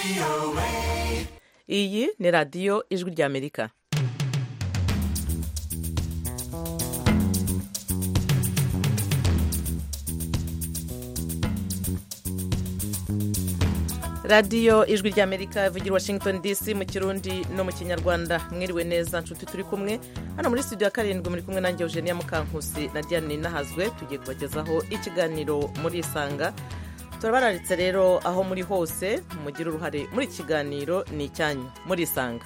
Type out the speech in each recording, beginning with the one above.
iyi ni radiyo ijwi ry'amerika radiyo ijwi ry'amerika ivugira washington dc mu kirundi no mu kinyarwanda mwiriwe neza nshuti turi kumwe hano muri studio ya karindwi muri kumwe nanjye eugenia mukankusi na diane nahazwe tugiye kubagezaho ikiganiro muri isanga turabararitse rero aho muri hose mugire uruhare muri iki kiganiro ni icyanyu muri isanga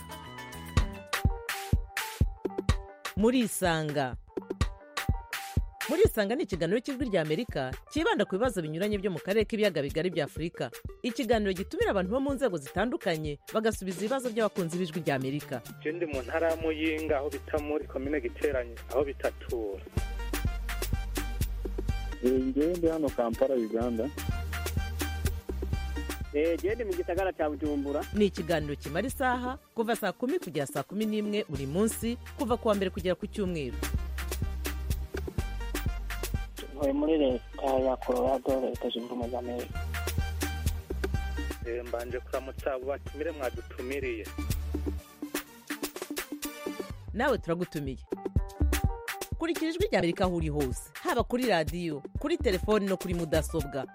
muri isanga muri isanga ni ikiganiro cy'ijwi ry'amerika cyibanda ku bibazo binyuranye byo mu karere k'ibiyaga bigari bya afurika ikiganiro gitumira abantu bo mu nzego zitandukanye bagasubiza ibibazo by'abakunzi b'ijwi ry'amerika je ndi mu ntara ya muyinga aho bita muri komine giteranye aho bitatura ngewe ndi hano kampala uganda gende mu gisagara cya bujumbura ni ikiganiro kimara isaha kuva saa kumi kugera saa kumi n'imwe buri munsi kuva ku wa mbere kugera ku cyumweru ntuye muri leta ya colorado leta zunze ubumwe za amerika Eh, mbanje kuramutsa abo batumire mwadutumiriye nawe turagutumiye kurikira ijwi ry'amerika aho uri hose haba kuri radiyo kuri telefoni no kuri mudasobwa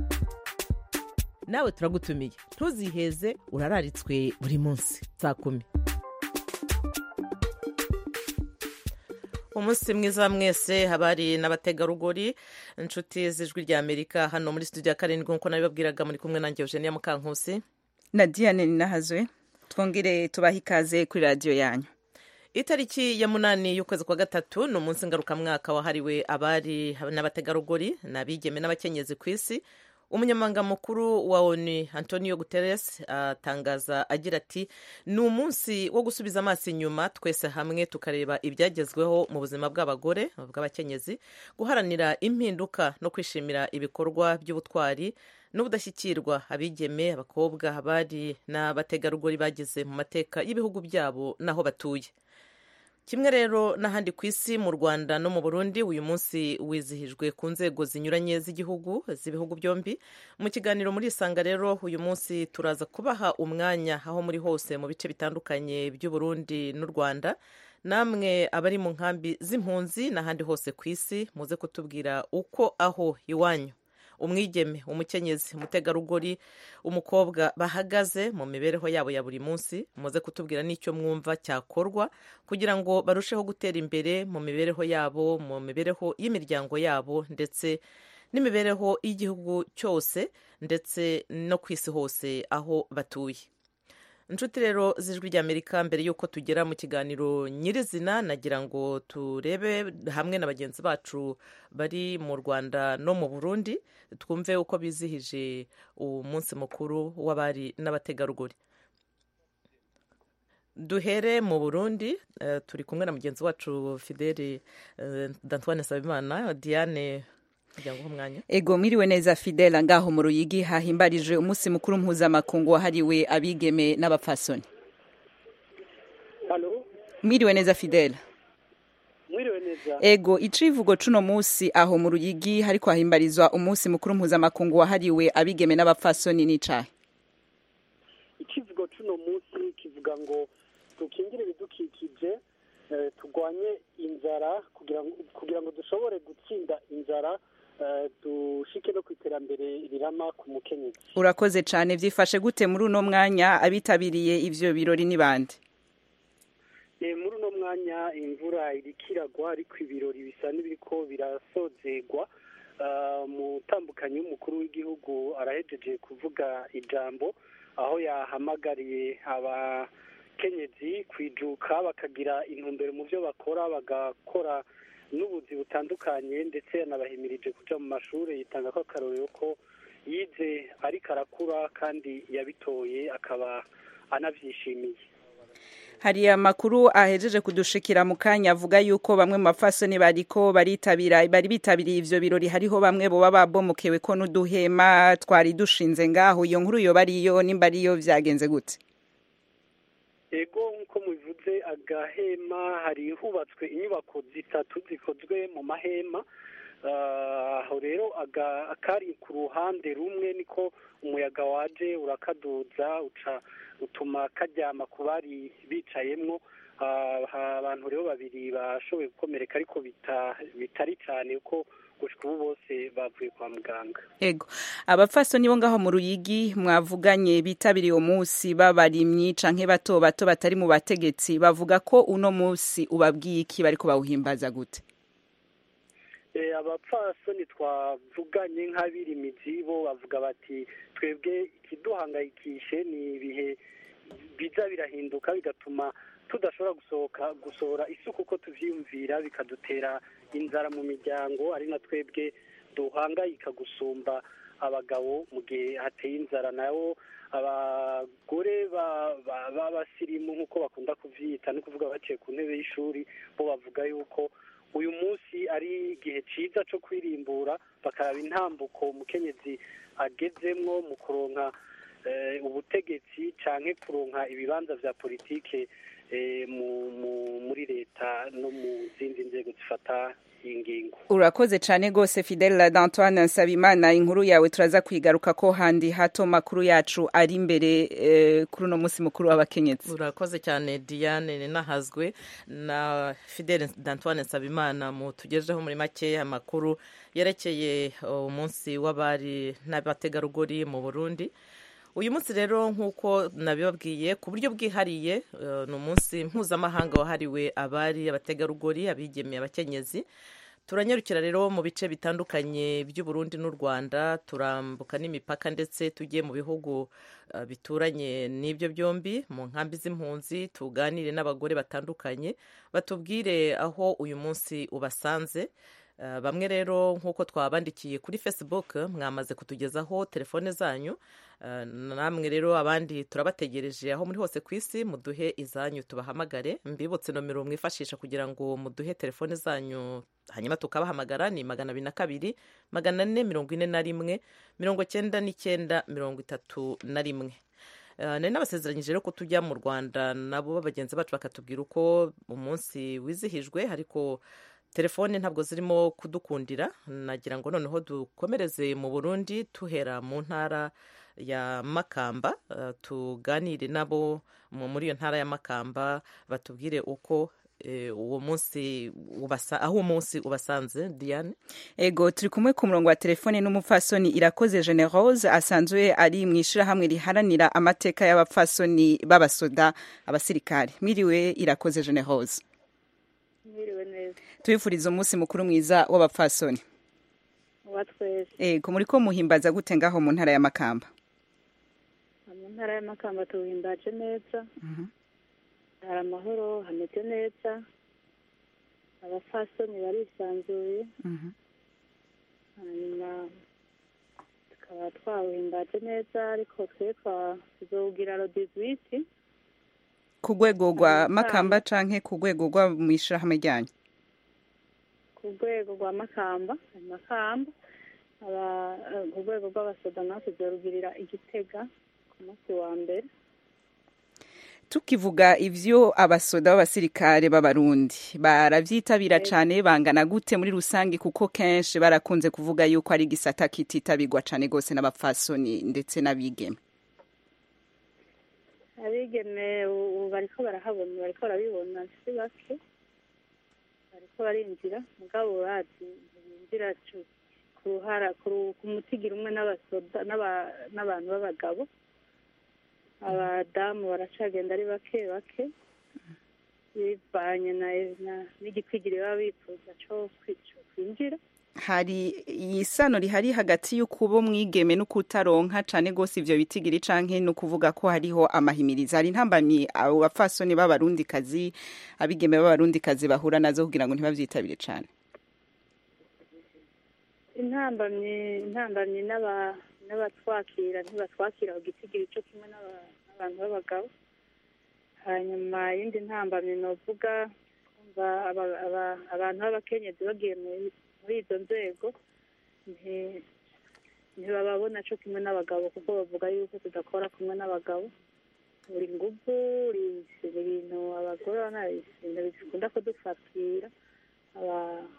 nawe turagutumiye ntuziheze urararitswe buri munsi saa kumi umunsi mwiza mwese habari n'abategarugori inshuti z'ijwi ry'amerika hano muri studio ya karindwi nk'uko nabibabwiraga muri kumwe nanjye eugenia mukankusi na diane ninahazwe twongere tubahe ikaze kuri radiyo yanyu itariki ya munani y'ukwezi kwa gatatu ni umunsi ngarukamwaka wahariwe abari n'abategarugori n'abigeme n'abakenyezi ku isi umunyamabanga mukuru wa onu antonio guterres atangaza agira ati ni umunsi wo gusubiza amaso inyuma twese hamwe tukareba ibyagezweho mu buzima bw'abagore bw'abakenyezi guharanira impinduka no kwishimira ibikorwa by'ubutwari n'ubudashyikirwa abigeme abakobwa abari n'abategarugori bagize mu mateka y'ibihugu byabo n'aho batuye kimwe rero n'ahandi ku isi mu rwanda no mu burundi uyu munsi wizihijwe ku nzego zinyuranye z'igihugu z'ibihugu byombi mu kiganiro muri isanga rero uyu munsi turaza kubaha umwanya aho muri hose mu bice bitandukanye by'uburundi n'u rwanda namwe abari mu nkambi z'impunzi n'ahandi hose ku isi muze kutubwira uko aho iwanyu umwigeme umukenyezi umutegarugori umukobwa bahagaze mu mibereho yabo ya buri munsi muze kutubwira n'icyo mwumva cyakorwa kugira ngo barusheho gutera imbere mu mibereho yabo mu mibereho y'imiryango yabo ndetse n'imibereho y'igihugu cyose ndetse no ku isi hose aho batuye inshuti rero z'ijwi ry'amerika mbere y'uko tugera mu kiganiro nyirizina nagira ngo turebe hamwe na bagenzi bacu bari mu rwanda no mu burundi twumve uko bizihije umunsi mukuru w'abari n'abategarugori duhere mu burundi eh, turi kumwe na mugenzi wacu fideli eh, dantoine sabimana diane kugira ngo uhe umwanya ego mwiriwe neza fidela ngaho mu ruyigi hahimbarije umunsi mukuru mpuzamakungu wahariwe abigeme n'abapfasoni halo mwiriwe neza fidela mwiriwe neza ego icivugo cuno munsi aho mu ruyigi hariko hahimbarizwa umunsi mukuru mpuzamakungu wahariwe abigeme n'abapfasoni n'icahe ikivugo cuno munsi kivuga ngo dukingire ibidukikije eh, turwanye inzara kugira ngo kugira ngo dushobore gutsinda inzara eh, dushike no ku iterambere rirama ku mukenyezi urakoze cane vyifashe gute muri uno mwanya abitabiriye ivyo birori ni bande Eh, muri uno mwanya imvura iriko iragwa ariko ibirori bisa n'ibiriko birasozegwa Ah, umutambukanyi w'umukuru w'igihugu arahejeje kuvuga ijambo aho yahamagariye abakenyezi kwijuka bakagira intumbero mu byo bakora bagakora n'ubuzi butandukanye ndetse yanabahimirije kuja mu mashuri yitanga ko akarorero ko yize ariko arakura kandi yabitoye akaba anavyishimiye hari amakuru ahejeje kudushikira mu kanya avuga yuko bamwe mu bapfasoni bariko baritabira bari bitabiriye ivyo birori hariho bamwe boba babomokewe ko n'uduhema twari dushinze ngaho iyo nkuru yoba ariyo nimba ariyo vyagenze gute ego nk'uko mubivuze agahema hari hubatswe inyubako zitatu zikozwe mu mahema Ah, aho rero aga- akari ku ruhande rumwe niko umuyaga waje urakaduza uca utuma karyama ku bari bicayemwo Ah, ha- abantu rero babiri bashoboye gukomereka ariko bita- bitari cyane kuko gushika ubu bose bavuye kwa muganga ego abapfasoni bo ngaho mu ruyigi mwavuganye bitabiriye uwo munsi b'abarimyi canke bato bato batari mu bategetsi bavuga ko uno munsi ubabwiye iki bariko bawuhimbaza gute Eh, abapfasoni twavuganye nk'abirimizi bo bavuga bati twebwe ikiduhangayikishe ni ibihe biza birahinduka bigatuma tudashobora gusohoka gusohora isuku uko tuvyiyumvira bikadutera inzara mu miryango ari na twebwe duhangayika gusumba abagabo mu gihe hateye inzara nabo abagore ba- ba- b'abasirimu nk'uko bakunda kuvyita no kuvuga baciye ku ntebe y'ishuri bo bavuga yuko uyu munsi ari igihe cyiza cyo kwirimbura bakaraba intambuko umukenyezi agezemwo mu kuronka eh, ubutegetsi canke kuronka ibibanza vya politike eh, mu- mu- muri leta no mu zindi nzego zifata iyi ngingo urakoze cane gose fidele d'antoine nsabimana inkuru yawe turaza kwigaruka ko handi hato makuru yacu ari imbere eh, kuri uno munsi mukuru w'abakenyezi urakoze cyane diane ninahazwe na fidele d'antoine nsabimana mu tugejeho muri make amakuru yerekeye umunsi w'abari n'abategarugori mu burundi uyu munsi rero nk'uko nabibabwiye ku buryo bwihariye eh, ni umunsi mpuzamahanga wahariwe abari abategarugori abigemeye abakenyezi turanyarukira rero mu bice bitandukanye by'uburundi n'u rwanda turambuka n'imipaka ndetse tugiye mu bihugu eh, bituranye n'ibyo byombi mu nkambi z'impunzi tuganire n'abagore batandukanye batubwire aho uyu munsi ubasanze Eh, bamwe rero nk'uko twabandikiye kuri facebook mwamaze kutugezaho telefone zanyu Eh, namwe rero abandi turabategereje aho muri hose ku isi muduhe izanyu tubahamagare mbibutse nomero mwifashisha kugira ngo muduhe telefone zanyu hanyuma tukabahamagara ni magana abiri na kabiri magana ane mirongo ine na rimwe mirongo cyenda n'icyenda mirongo itatu na rimwe Eh, nari nabasezeranyije rero ko tujya mu rwanda nabo bagenzi bacu bakatubwira uko umunsi wizihijwe ariko telefone ntabwo zirimo kudukundira nagira ngo noneho dukomereze mu burundi tuhera mu ntara ya makamba eh, tuganire nabo mu- muri iyo ntara ya makamba batubwire uko eh, uwo munsi ubasa aho uwo munsi ubasanze diane ego turi kumwe ku murongo wa telefone n'umupfasoni irakoze generose asanzwe ari mu ishirahamwe riharanira amateka y'abapfasoni b'abasoda abasirikare mwiriwe irakoze generose mwiriwe neza tubifuriza umunsi mukuru mwiza w'abapfasoni uwa twese ego muri ko muhimbaza gute ngaho mu ntara ya makamba mu ntara y'amakamba tuwimbaje neza Mhm. hari amahoro hameze neza abafasoni barisanzuye Mhm. hanyuma tukaba twawuhimbaje neza ariko twe twa tuzowugira rodizwiti ku rwego rwa Makamba. makamba canke ku rwego rwa mu ishirahamwe ryanyu ku rwego rwa makamba hari makamba aba- eh, ku rwego rw'abasoda nawe tuzorugirira igitega ku munsi wa mbere tukivuga ivyo abasoda b'abasirikare b'abarundi baravyitabira cane bangana gute muri rusange kuko kenshi barakunze kuvuga yuko ari igisata kititabirwa cane gose n'abapfasoni ndetse n'abigeme abigeme ubu bariko barahabona bariko barabibona si bake bariko barinjira mugabo urazi ntibinjira cu- ku ruhara ku ru- ku mutigiri umwe n'abasoda n'aba- n'abantu b'abagabo abadamu baracagenda ari bake bake bivanye na- na- n'igikwigiri baba bifuza co kwi- co kwinjira hari isano rihari hagati y'ukuba umwigeme n'ukutaronka cane gose ivyo bitigiri canke no kuvuga ko hariho amahimiriza hari intambamyi abo bapfasoni b'abarundikazi abigeme b'abarundikazi bahura nazo kugira ngo ntibavyitabire cane intambamyi intambamyi n'aba- n'abatwakira ntibatwakira ku gitigiri cyo kimwe n'aba- n'abantu b'abagabo hanyuma iyindi ntambamyi novuga kumva aba- aba- abantu b'abakenyezi bagiye muri- muri izo nzego nti- ntibababona cyo kimwe n'abagabo kuko bavuga yuko tudakora kumwe n'abagabo buri nguvu uri ibintu abagore urabona ibintu bikunda kudufatira aba-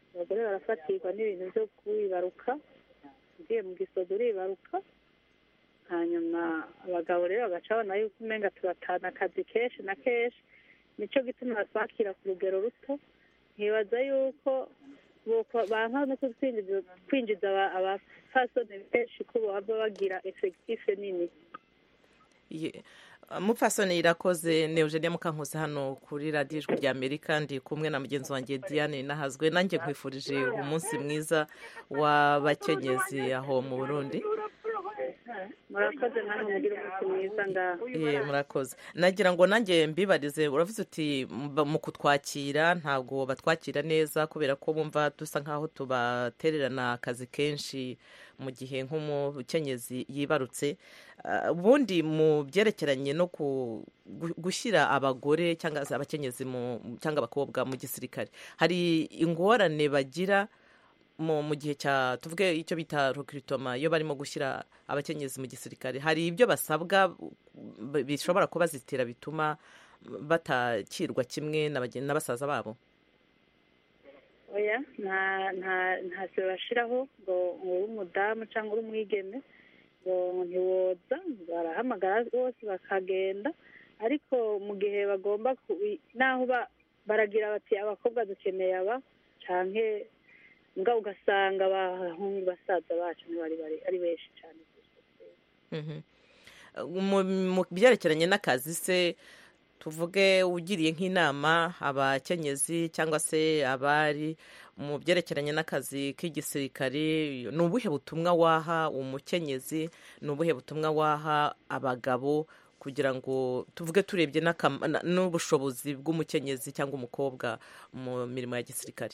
abagore barafatirwa n'ibintu byo kwibaruka ugiye mu gisozi uribaruka hanyuma abagabo rero bagaca babona yuko umenga tubatana akazi kenshi na kenshi nicyo gituma batwakira ku rugero ruto nkibaza yuko boko- banka no kutwinjiza kwinjiza aba- abafasoni benshi ko baba bagira efekitife nini Ye- mupfasoni irakoze ni eugenia mukankusi hano kuri radiyo ijwi rya amerika ndi kumwe na mugenzi wanjye diane nahazwe nanjye nkwifurije umunsi mwiza w'abakenyezi aho mu burundi murakoze namwe mugire umunsi mwiza ngaho Eh, murakoze nagira ngo nanjye mbibarize uravuze uti mba- mu kutwakira ntabwo batwakira neza kubera ko bumva dusa nk'aho tubatererana akazi kenshi mu gihe nk'umukenyezi yibarutse Ah, ubundi mu byerekeranye no ku- gu- gushyira abagore cyangwa se abakenyezi mu- cyangwa abakobwa mu gisirikare hari ingorane bagira mu mu gihe cya tuvuge icyo bita recruitment iyo barimo gushyira abakenyezi mu gisirikare hari ibyo basabwa b- bishobora kubazitira bituma batakirwa kimwe na bagen- na basaza babo oya nta nta ntacyo bashiraho ngo ngo uri umudamu cyangwa uri umwigeme ngo ntiwoza barahamagara bose bakagenda ariko mu gihe bagomba ku naho ba- baragira bati abakobwa dukeneye aba canke mbwa ugasanga abahungu basaza bacu ntibari bari ari benshi cyane Mhm. mu mu byerekeranye n'akazi se tuvuge ugiriye nk'inama abakenyezi cyangwa se abari mu byerekeranye n'akazi k'igisirikare ni ubuhe butumwa waha umukenyezi ni ubuhe butumwa waha abagabo kugira ngo tuvuge turebye n'akam- na- n'ubushobozi bw'umukenyezi cyangwa umukobwa mu mirimo ya gisirikare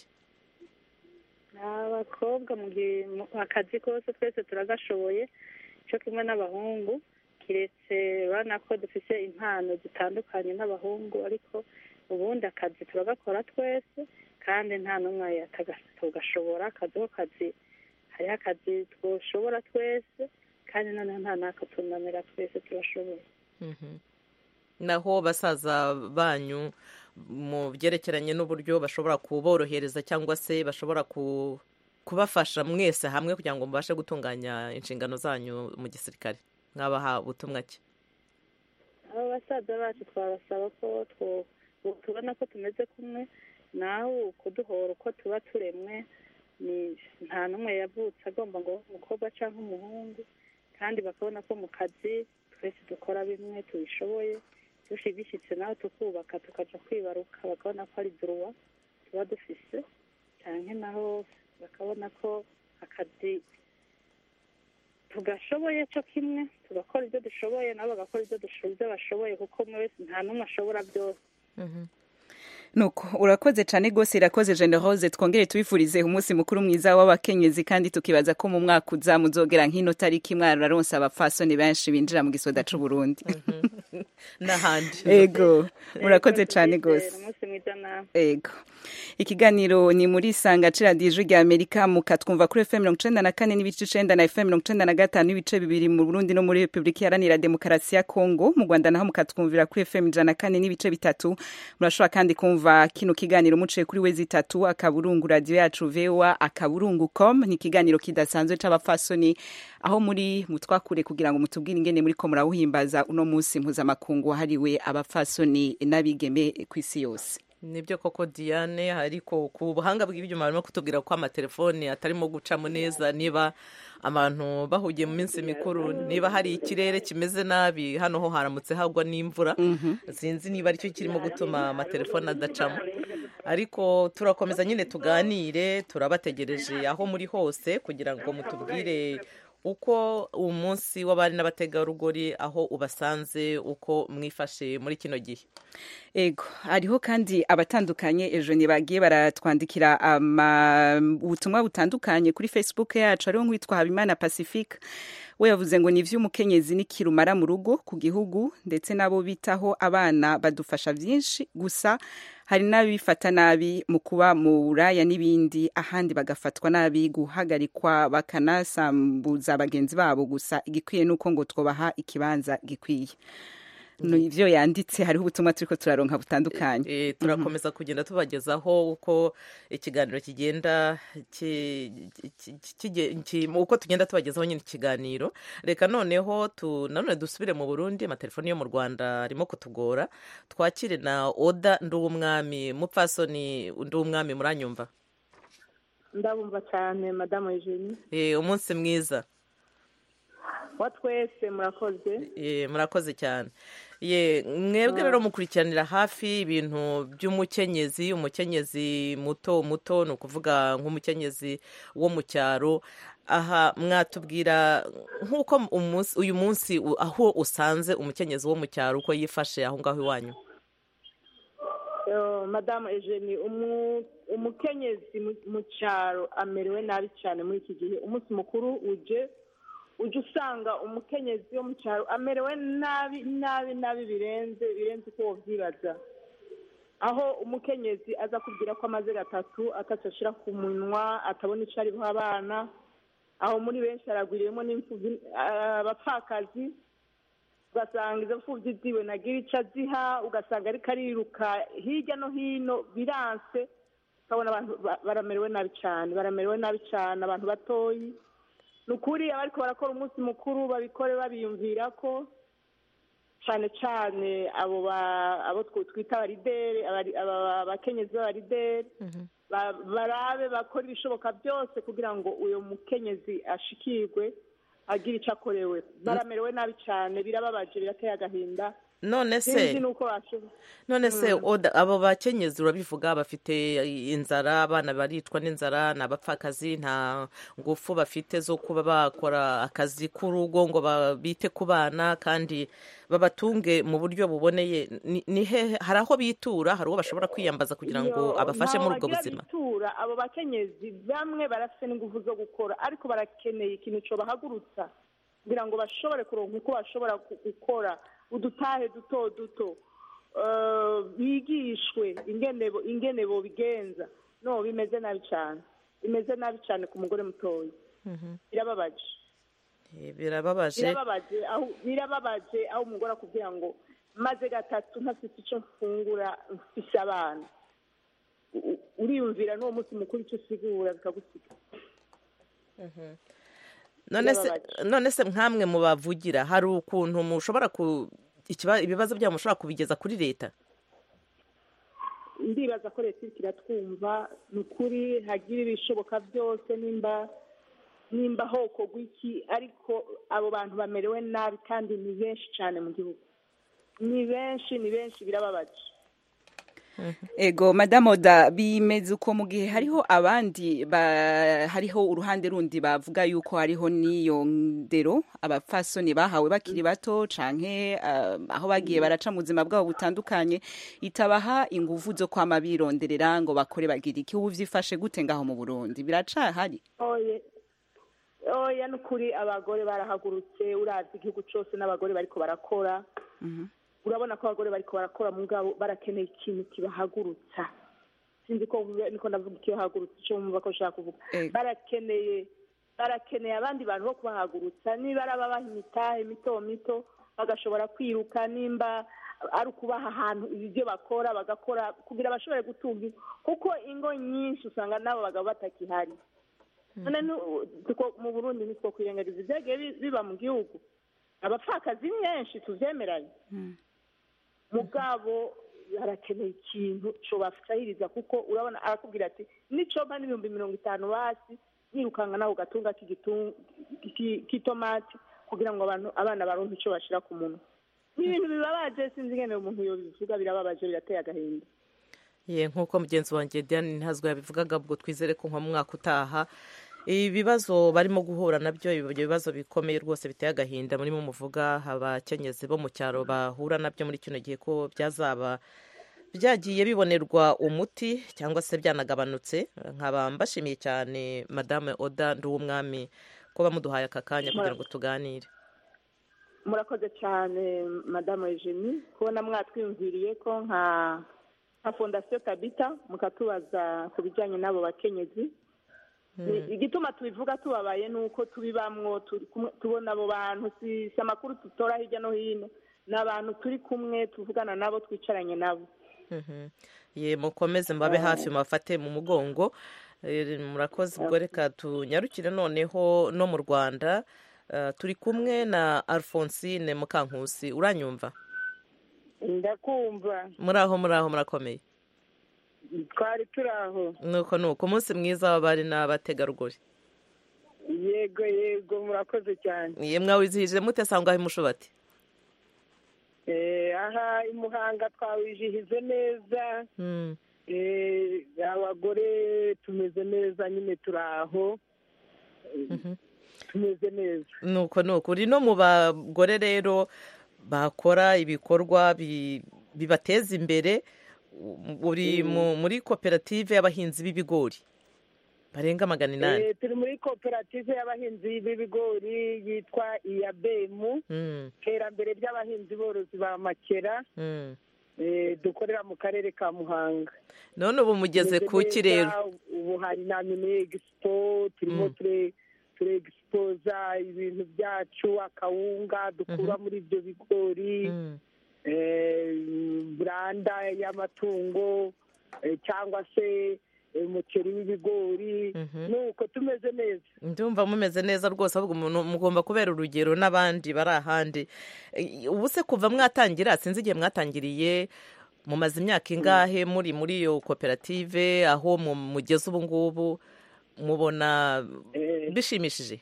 abakobwa mu gihe mu akazi kose twese turagashoboye cyo kimwe n'abahungu kiretse urabona ko dufite impano zitandukanye n'abahungu ariko ubundi akazi turagakora twese kandi nta n'umwe tugashobora akazi ko kazi hariho akazi twoshobora twese kandi noneho nta n'akatunanira twese turashoboye Mhm. naho basaza banyu mu byerekeranye n'uburyo bashobora kuborohereza cyangwa se bashobora ku- kubafasha mwese hamwe kugira ngo mubashe gutunganya inshingano zanyu mu gisirikare mwabaha ubutumwa ki abo basaza bacu twabasaba ko two- tubona ko tumeze kumwe nawe kuduhora uko tuba turemwe ni nta n'umwe yavutse agomba ngo abe umukobwa cyangwa umuhungu kandi bakabona ko mu kazi twese dukora bimwe tubishoboye dushi bishyitse nawe tukubaka tukaja kwibaruka bakabona ko ari duruwa tuba dufise cyane naho bakabona ko akazi tugashoboye cyo kimwe tugakora ibyo dushoboye nabo bagakora ibyo dusho- ibyo bashoboye kuko umwe wese nta n'umwe ashobora byose nuko urakoze cyane rwose irakoze jene rose twongere tubifurize umunsi mukuru mwiza w'abakenyezi kandi tukibaza ko mu mwaka uza muzogera nk'ino tariki mwararonse abapfasoni benshi binjira mu gisoda c'u Burundi n'ahandi ego murakoze cyane rwose umunsi mwiza nawe ego ikiganiro ni muri sanga ciradiyo ijwi rya amerika mukatwumva kuri fm mirongo icenda na kane n'ibice icenda na fm mirongo icenda na gatanu n'ibice bibiri mu burundi no muri repubulika iharanira demokarasi ya kongo mu rwanda naho mukatwumvira kuri fm ijana na kane n'ibice bitatu murashobora kandi kumva kino kiganiro muciye kuri wezi itatu akaburungu radiyo yacu voa akaburungu com ni ikiganiro kidasanzwe c'abapfasoni aho muri mutwakure kugira ngo mutubwire ingene muri ko murawuhimbaza uno munsi mpuzamakungu wahariwe abapfasoni n'abigeme ku isi yose nibyo koko diane ariko ku buhanga bw'ibyuma barimo kutubwira ko amatelefoni atarimo gucamo neza niba abantu bahugiye mu minsi mikuru niba hari ikirere kimeze nabi hano ho haramutse hagwa n'imvura sinzi niba aricyo kirimo gutuma amatelefoni adacamo ariko turakomeza nyine tuganire turabategereje aho muri hose kugira ngo mutubwire uko umunsi w'abari n'abategarugori aho ubasanze uko mwifashe muri kino gihe ego hariho kandi abatandukanye ejo bagiye baratwandikira ama- ubutumwa butandukanye kuri facebook yacu hariho nk'uwitwa habimana pacifique we yavuze ngo ni ivy'umukenyezi n'ikirumara mu rugo ku gihugu ndetse n'abo bitaho abana badufasha byinshi gusa hari n'abifata nabi mu kuba mu buraya n'ibindi ahandi bagafatwa nabi guhagarikwa bakanasambuza bagenzi babo gusa igikwiye nuko ngo twobaha ikibanza gikwiye no ivyo yanditse hariho ubutumwa turiko turaronka butandukanye Eh, turakomeza kugenda tubagezaho uko ikiganiro kigenda ki- ki- kige- ki- uko tugenda tubagezaho nyine ikiganiro reka noneho tu, nanone dusubire mu burundi amatelefoni yo mu rwanda arimo kutugora twakire na oda nduwumwami mupfasoni nduwumwami muranyumva ndabumva cyane madamu eugenie Eh, umunsi mwiza wa twese murakoze Eh, murakoze cyane ye mwebwe rero mukurikiranira hafi ibintu by'umukenyezi umukenyezi muto muto ni ukuvuga nk'umukenyezi wo mu cyaro aha mwatubwira nk'uko umunsi- uyu munsi u- aho usanze umukenyezi wo mu cyaro uko yifashe aho ngaho iwanyu Eh, madamu eugenie umu- umukenyezi mu- mu cyaro amerewe nabi cyane muri iki gihe umunsi mukuru uje ujya usanga umukenyezi wo mu cyaro amerewe nabi nabi nabi birenze birenze uko wabyibaza aho umukenyezi aza kubwira ko amaze gatatu atatu ashyira ku munwa atabona icyo ari buha abana aho muri benshi haragwiriyemo n'imfubyi ah, abapfakazi ugasanga izo mfubyi ziwe nagira icyo aziha ugasanga ariko ariruka hirya no hino biranse ukabona abantu ba- baramerewe nabi cyane baramerewe nabi cyane abantu batoyi ni ukuri abariko barakora umunsi mukuru babikore babiyumvira ko cyane cyane abo ba- abo tw- twita abarideri abari- aba- abakenyezi b'abarideri ba- barabe bakora ibishoboka byose kugira ngo uyu mukenyezi ashikirwe agire icyo akorewe baramerewe nabi cyane birababaje birateye agahinda none se sinzi nuko bashobora none se oda abo bakenyezi urabivuga bafite inzara abana baricwa n'inzara ni abapfakazi nta ngufu bafite zo kuba bakora akazi k'urugo ngo ba- bite ku bana kandi babatunge mu buryo buboneye ni ni hehe hari aho bitura hari uwo bashobora kwiyambaza kugira ngo Iyo, abafashe muri ubwo ntaho bagira buzima bitura abo bakenyezi bamwe barafite n'ingufu zo gukora ariko barakeneye ikintu cyo bahagurutsa kugira ngo bashobore kuronka uko bashobora gu- gukora udutahe duto duto Eh, bigishwe ingene bo- ingene bobigenza no bimeze nabi cyane bimeze nabi cyane ku mugore mutoya birababaje Eh, birababaje birababaje aho birababaje aho umugore akubwira ngo maze gatatu ntafite icyo mfungura mfise abana U- u- uriyumvira n'uwo munsi mukuru icyo usigura bikagusiga none se birababaje. none se nkamwe mubavugira hari ukuntu mushobora ku ikiba- ibibazo byabo mushobora kubigeza kuri leta ndibaza ko leta iriko iratwumva ni ukuri hagira ibishoboka byose nimba nimba hoko gw'iki ariko abo bantu bamerewe nabi kandi ni benshi cyane mu gihugu ni benshi ni benshi birababaje ego madame oda bimeze uko mu gihe hariho abandi ba, hariho uruhande rundi bavuga yuko hariho n'iyo ndero abapfasoni bahawe bakiri bato canke uh, aho bagiye baraca mu buzima bwabo butandukanye itabaha inguvu zo kwama bironderera ngo bakore bagira iki ubu vyifashe gute ngaho mu burundi biracahari oye oya ni ukuri abagore barahagurutse urazi igihugu cyose n'abagore bariko barakora urabona ko abagore bariko barakora mugabo barakeneye ikintu kibahagurutsa sinzi ko niko ndavuga ikibahagurutsa icyo mwumva ko nshaka kuvuga Ego. barakeneye barakeneye abandi bantu bo kubahagurutsa niba ari ababaha imitahe mito mito bagashobora kwiruka nimba ari ukubaha ahantu ibyo bakora bagakora kugira bashobore gutunga ingo. kuko ingo nyinshi usanga n'abo bagabo batakihari none nu- tuko- mu burundi nitwo kwirengagiza ibyagiye bi- biba mu gihugu abapfakazi nyinshi tuvyemeranye mugabo harakeneye ikintu cobafahiriza kuko urabona arakubwira ati nicoba n'ibihumbi mirongo itanu basi yirukanga naho gatunga k'igitu- ki- k'itomati kugira ngo abantu abana baronke ico bashira ku munwa ni ibintu bibabaje sinzi ingene umuntu yobivuga birababaje birateye agahinda ye nk'uko mugenzi wanjye diane ntazwi yabivugaga ubwo twizere ko nko mu mwaka utaha ibibazo barimo guhura nabyo ibyo bibazo bikomeye rwose biteye agahinda murimo muvuga abakenyezi bo mu cyaro bahura nabyo muri kino gihe ko byazaba byagiye bibonerwa umuti cyangwa se byanagabanutse nkaba mbashimiye cyane madame oda nduwumwami kuba muduhaye aka kanya kugira ngo tuganire murakoze cyane madamu eugenie kubona mwatwiyumviriye ko nka nka fondasiyo tabita mukatubaza ku bijyanye n'abo bakenyezi Ni- igituma tubivuga tubabaye ni uko tubibamwo turi kumwe- tubona abo bantu si si amakuru dutora hirya no hino ni abantu turi kumwe tuvugana nabo twicaranye nabo Mhm. ye mukomeze mbabe hafi mubafate mu mugongo Eh, murakoze ubwo reka tunyarukire noneho no mu rwanda Eh, turi kumwe na alphonsine mukankusi uranyumva ndakumva muri aho muri aho murakomeye twari turi aho nuko nuko umunsi mwiza w'abari n'abategarugori yego yego murakoze cyane ye mwawizihije mute sangwa aho mushubati Eh, aha i muhanga twawijihize neza Mm. Eh, abagore tumeze neza nyine turi aho Mhm. tumeze neza nuko nuko uri no mu bagore rero bakora ibikorwa bi- bibateza imbere u- uri mu- muri koperative y'abahinzi b'ibigori barenga magana inani Eh, turi muri koperative y'abahinzi b'ibigori yitwa iyabemu Mm, iterambere ry'abahinzi borozi ba makera mm. eh, dukorera mu karere ka muhanga none ubu mugeze Tumeze kuki neza, rero ubu hari na mini egisipo turimo Mm. ture ture egisipoza ibintu byacu akawunga dukura muri ibyo bigori Mm, eh, buranda y'amatungo eh, cyangwa se eh, umuceri w'ibigori Mhm. nuko tumeze neza ndumva mumeze neza rwose ahubwo umuntu mugomba kubera urugero n'abandi bari ahandi Eh, ubu se kuva mwatangira sinzi igihe mwatangiriye mumaze imyaka ingahe muri muri iyo koperative aho mu- mugeze ubu ngubu mubona Eh, bishimishije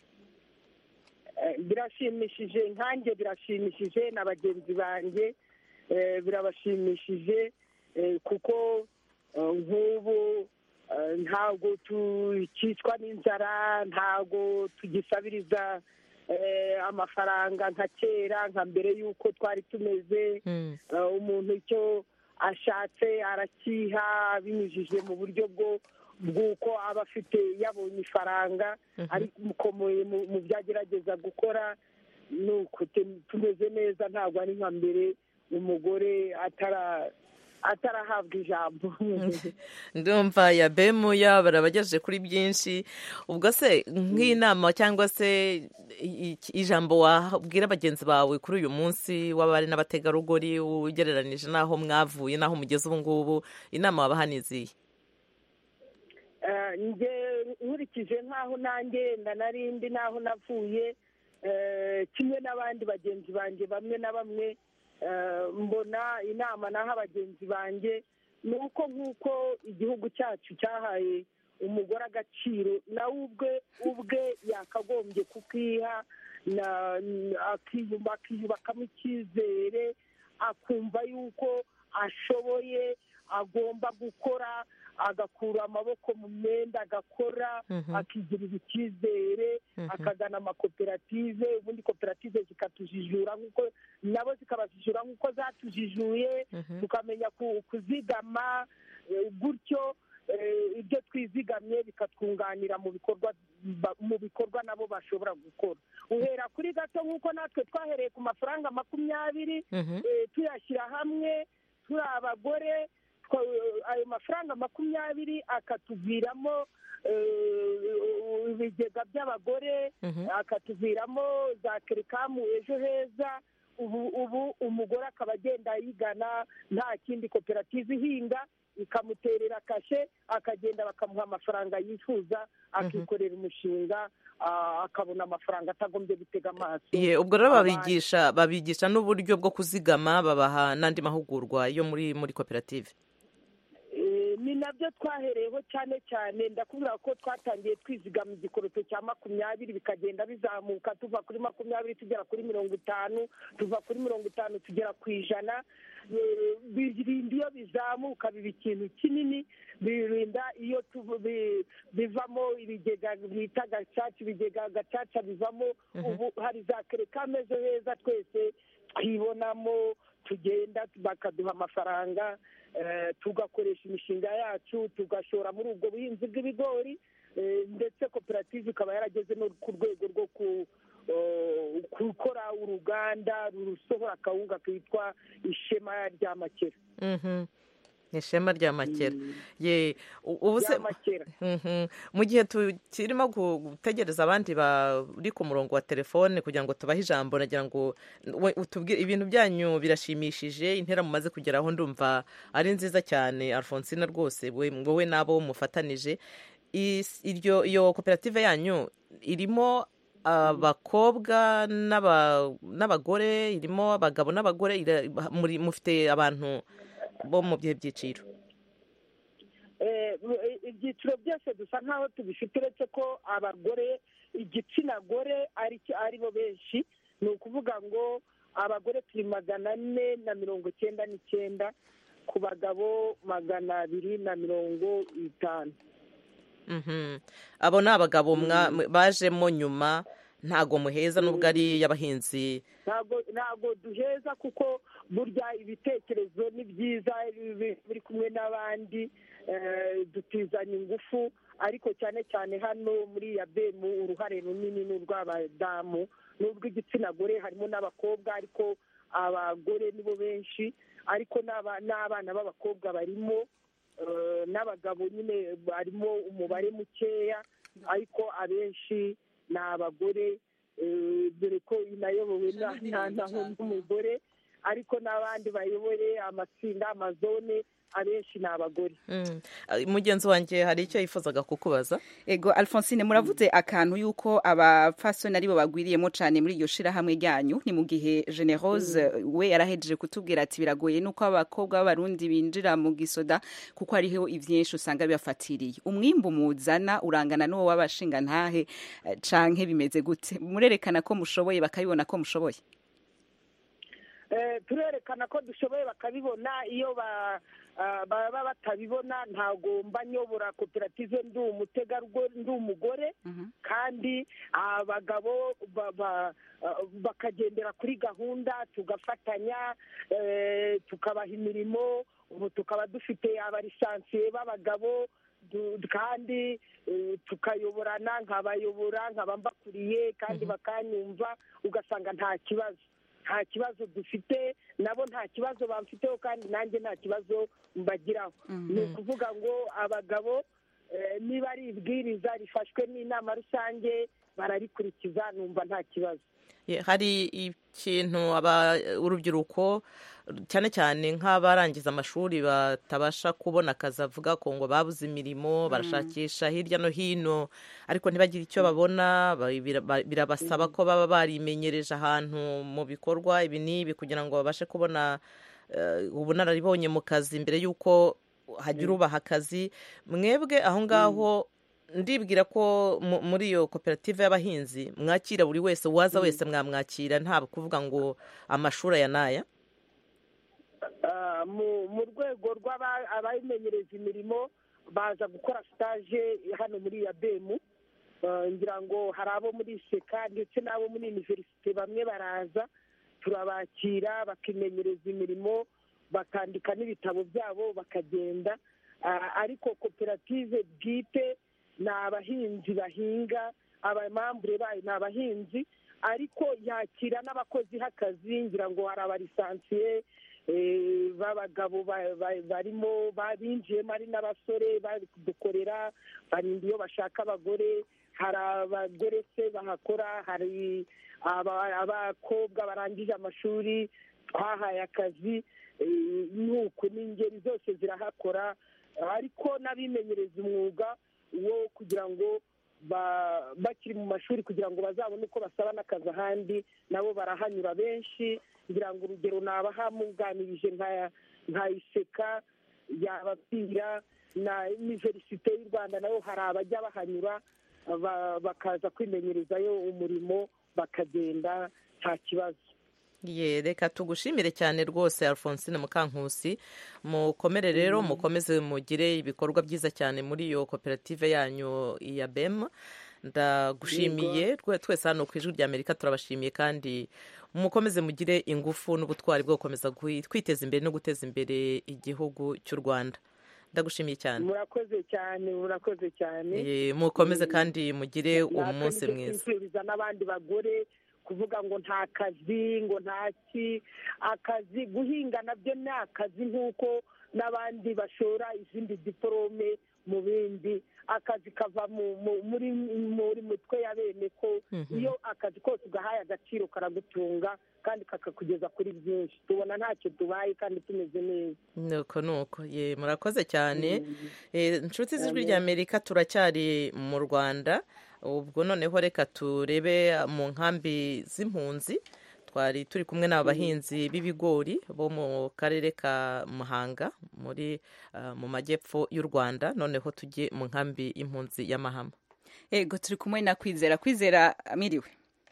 Eh, birashimishije nkanjye birashimishije na bagenzi banjye eh, birabashimishije eh, kuko eh, nk'ubu eh, ntabwo tukicwa n'inzara ntabwo tugisabiriza eh, amafaranga nka kera nka mbere y'uko twari tumeze Mm, Eh, umuntu icyo ashatse arakiha binyujije mu buryo bwo bw'uko aba afite yabonye ifaranga Mhm. ariko mu- mu- mu byo agerageza gukora ni uko tu- tumeze neza ntabwo ari nka mbere umugore atara atarahabwa ijambo ndumva ya bemu ya barabagejeje kuri byinshi ubwo se nk'inama cyangwa se i- i- ijambo wabwira bagenzi bawe kuri uyu munsi w'abari n'abategarugori ugereranije n'aho mwavuye n'aho mugeze ubu ngubu inama wabaha ni izihe Eh, nge nkurikije nk'aho nanjye yenda narindi n'aho navuye eh, kimwe n'abandi bagenzi banjye bamwe na bamwe eh, mbona inama naha bagenzi banjye ni uko nk'uko igihugu cyacu cyahaye umugore agaciro nawe ubwe ubwe yakagombye kukiha na- akiyumva akiyubakamo icyizere akumva yuko ashoboye agomba gukora agakura amaboko mu myenda agakora Mhm. akigirira icyizere Mhm. akagana amakoperative ubundi koperative zikatujijura nk'uko nabo zikabajijura nk'uko zatujijuye Mhm. tukamenya ku- kuzigama eh, gutyo eh, ibyo twizigamye bikatwunganira mu bikorwa ba- mu bikorwa nabo bashobora gukora uhera kuri gato nk'uko natwe twahereye ku mafaranga makumyabiri Mhm. eh, tuyashyira hamwe turi abagore twa- ayo mafaranga makumyabiri akatuviramo eh, ibigega by'abagore Mhm. akatuviramo za kerikamu ejo heza ubu ubu umugore akaba agenda yigana nta kindi koperative ihinga ikamuterera kashe akagenda bakamuha amafaranga yifuza akikorera umushinga ah, akabona amafaranga atagombye gutega amaso Ye, ubwo rero abandi. babigisha babigisha n'uburyo bwo kuzigama babaha n'andi mahugurwa yo muri muri koperative Eh, ni nabyo twahereyeho cyane cyane ndakubwira ko twatangiye twizigama igikoroto cya makumyabiri bikagenda bizamuka tuva kuri makumyabiri tugera kuri mirongo itanu tuva kuri mirongo itanu tugera ku ijana Eh, birinda iyo bizamuka biba ikintu kinini birinda iyo tuvu- bi- bivamo ibigega bita gacaca ibigega gacaca bivamo ubu hari za kerekame zo heza twese twibonamo tugenda bakaduha amafaranga eh, tugakoresha imishinga yacu tugashora muri ubwo buhinzi bw'ibigori eh, ndetse koperative ikaba yarageze no ku rwego rwo ku eh, gukora uruganda rusohora akawunga kitwa ishema rya makera Mhm. ishema rya makera ye u- ubu se rya makera Mhm. mu gihe tukirimo gu- gutegereza abandi bari ku murongo wa telefone kugira ngo tubahe ijambo nagira ngo we- utubwire ibintu byanyu birashimishije intera mumaze kugeraho ndumva ari nziza cyane alfonsina rwose we- wowe n'abo mufatanije Is- iryo iyo koperative yanyu irimo abakobwa n'aba- n'abagore irimo abagabo n'abagore ira- muri- mufite abantu bo mu bihe byiciro Eh, eh, ibyiciro byose dusa nk'aho tubifite uretse ko abagore igitsina gore ari cyo- ari bo benshi ni ukuvuga ngo abagore turi magana ane na mirongo icyenda n'icyenda ku bagabo magana abiri na mirongo itanu Mhm. abo ni abagabo mwa- bajemo nyuma ntago muheza nubwo ari iy'abahinzi ntabwo ntabwo duheza kuko burya ibitekerezo ni byiza bi- biri kumwe n'abandi eh, dutizanya ingufu ariko cyane cyane hano muri ya bemu uruhare runini ni urw'abadamu n'urw'igitsina gore harimo n'abakobwa ariko abagore nibo benshi ariko n'aba- n'abana b'abakobwa barimo eh, n'abagabo nyine barimo umubare mukeya ariko abenshi ni abagore eh, dore ko inayobowe na- na- na- n'umugore ariko n'abandi bayoboye amatsinda amazone abenshi ni abagore Mm. Ah, mugenzi wanjye hari icyo yifuzaga kukubaza ego alphonsine muravuze akantu yuko abapfasoni aribo bagwiriyemo cyane muri iryo shirahamwe ryanyu ni mu gihe generose we yarahejeje kutubwira ati biragoye nuko abakobwa b'abarundi binjira mu gisoda kuko hariho ivyinshi usanga bibafatiriye umwimbu muzana urangana n'uwo w'abashinga ntahe eh, canke bimeze gute murerekana ko mushoboye bakabibona ko mushoboye Eh, turerekana ko dushoboye bakabibona iyo ba- ah, baba batabibona ntabwo mba nyobora koperative ndi umutegarugori ndi umugore kandi abagabo ba- ba- ah, bakagendera kuri gahunda tugafatanya eh, tukabaha imirimo ubu tukaba dufite abalisansiye b'abagabo du- kandi eh, tukayoborana nkabayobora nkaba mbakuriye kandi bakanyumva ugasanga nta kibazo nta kibazo dufite nabo nta kibazo bamfiteho kandi nanjye nta kibazo mbagiraho ni ukuvuga ngo abagabo eh, niba ari ibwiriza rifashwe n'inama rusange bararikurikiza numva nta kibazo Ye, hari ikintu aba urubyiruko cyane cyane nk'abarangiza amashuri batabasha kubona akazi avuga ko ngo babuze imirimo barashakisha hirya no hino ariko ntibagire icyo babona ba- bira- ba- birabasaba ko baba barimenyereje ahantu mu bikorwa ibi n'ibi kugira ngo babashe kubona eh, ubunararibonye mu kazi mbere y'uko hagira ubaha akazi mwebwe aho ngaho ndibwira ko mu- muri iyo koperative y'abahinzi mwakira buri wese uwaza wese mwamwakira nta kuvuga ngo amashuri aya n'aya Ah, mu mu rwego rw'abayimenyereza imirimo baza gukora sitaje hano muri ya bemu Ah, ngira ngo hari abo muri seka ndetse n'abo muri iniverisite bamwe baraza turabakira bakimenyereza imirimo bakandika n'ibitabo byabo bakagenda Ah, ariko koperative bwite ni abahinzi bahinga abamambure bayo ni abahinzi ariko yakira n'abakozi h'akazi ngira ngo hari abalisansiye eh, b'abagabo ba- ba- barimo babinjiyemo ari n'abasore bari kudukorera barinda iyo bashaka abagore hari abagore se bahakora hari aba- abakobwa barangije amashuri twahaye akazi eh, nuko n'ingeri zose zirahakora ariko n'abimenyereza umwuga wo kugira ngo ba- bakiri mu mashuri kugira ngo bazabone uko basaba n'akazi ahandi nabo barahanyura benshi ngira ngo urugero nabaha muganirije nka nka iseka yababwira na iniverisite y'u rwanda nayo hari abajya bahanyura ba- bakaza kwimenyerezayo umurimo bakagenda nta kibazo ye reka tugushimire cyane rwose alphonsine mukankusi mukomere rero mukomeze mugire ibikorwa byiza cyane muri iyo koperative yanyu ya bem ndagushimiye rwe- twese hano ku ijwi rya amerika turabashimiye kandi mukomeze mugire ingufu n'ubutwari bwo gukomeza gui- kwiteza imbere no guteza imbere igihugu cy'u rwanda ndagushimiye cyane murakoze cyane murakoze cyane Ye, mukomeze kandi mugire umunsi natwe mwiza twifuriza n'abandi bagore kuvuga ngo nta kazi ngo nta ki akazi guhinga nabyo ni akazi nk'uko n'abandi bashora izindi diporome mu bindi akazi kava mu- mu- muri muri mutwe ya bene ko Mhm. iyo akazi kose ugahaye agaciro karagutunga kandi kakakugeza kuri byinshi tubona ntacyo tubaye kandi tumeze neza nuko nuko ye murakoze cyane Eh, inshuti z'ijwi rya amerika turacyari mu rwanda ubwo noneho reka turebe mu nkambi z'impunzi twari turi kumwe n'aba bahinzi b'ibigori bo mu karere ka muhanga muri ah, mu majyepfo y'u rwanda noneho tujye mu nkambi y'impunzi y'amahama ego turi kumwe na kwizera kwizera miriwe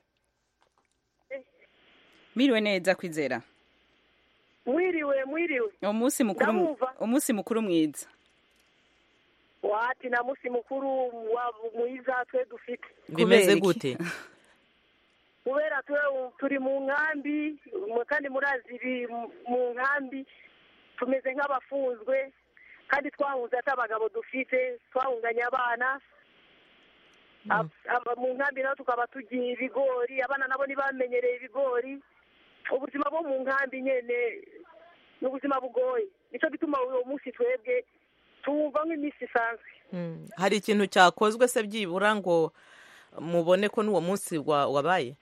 miriwe neza kwizera mwiriwe mwiriwe umunsi mukuru Ndamwumva. umunsi mukuru mwiza wati na musi mukuru wa mwiza twe dufite bimeze iki? gute kubera twe- turi mu nkambi mu- kandi murazi ibi mu nkambi tumeze nk'abafunzwe kandi twahunze ati abagabo dufite twahunganye abana Ab- aba- mu nkambi naho tukaba tugiye ibigori abana nabo ntibamenyereye ibigori ubuzima bwo mu nkambi nyene ni ubuzima bugoye nicyo gituma uwo munsi twebwe tuwumva nk'iminsi isanzwe Mm. hari ikintu cyakozwe se byibura ngo mubone ko n'uwo munsi wa- wabaye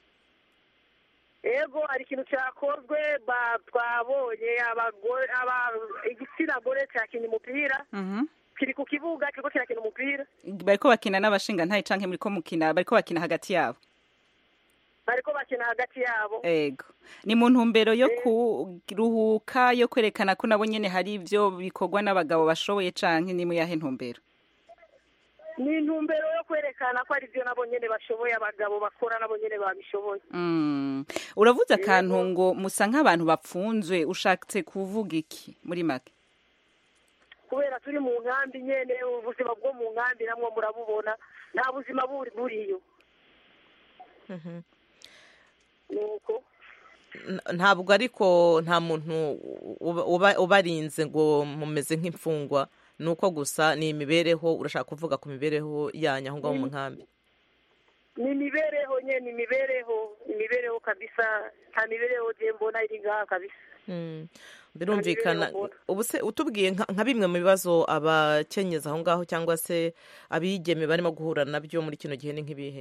ego hari ikintu cyakozwe ba- twabonye abagore aba- igitsina gore cyakinnye umupira Mhm. kiri ku kibuga kiriko kirakina umupira bariko bakina n'abashinga ntayi canke muriko mukina bariko bakina hagati yabo bariko bakina hagati yabo ego ni mu ntumbero yo kuruhuka yo kwerekana ko nabo nyene hari ivyo bikorwa n'abagabo bashoboye canke ni mu yahe ntumbero ni intumbero yo kwerekana ko ari byo nabo nyene bashoboye abagabo bakora nabo nyene babishoboye Mm. uravuze akantu ngo musa nk'abantu bapfunzwe ushatse kuvuga iki muri make kubera turi mu nkambi nyene ubuzima bwo mu nkambi namwe murabubona nta buzima buri buriyo Mhm. nuko N- ntabwo ariko nta muntu uba- uba- ubarinze ngo mumeze nk'imfungwa ni uko gusa ni imibereho urashaka kuvuga ku mibereho yanyu aho ngaho mu nkambi ni imibereho nyene imibereho imibereho kabisa nta mibereho je mbona iri ngaha kabisa Mm. birumvikana Nta mibereho ubu se utubwiye nka nka bimwe mu bibazo abakenyezi aho ngaho cyangwa se abigeme barimo guhura nabyo muri kino gihe ni nk'ibihe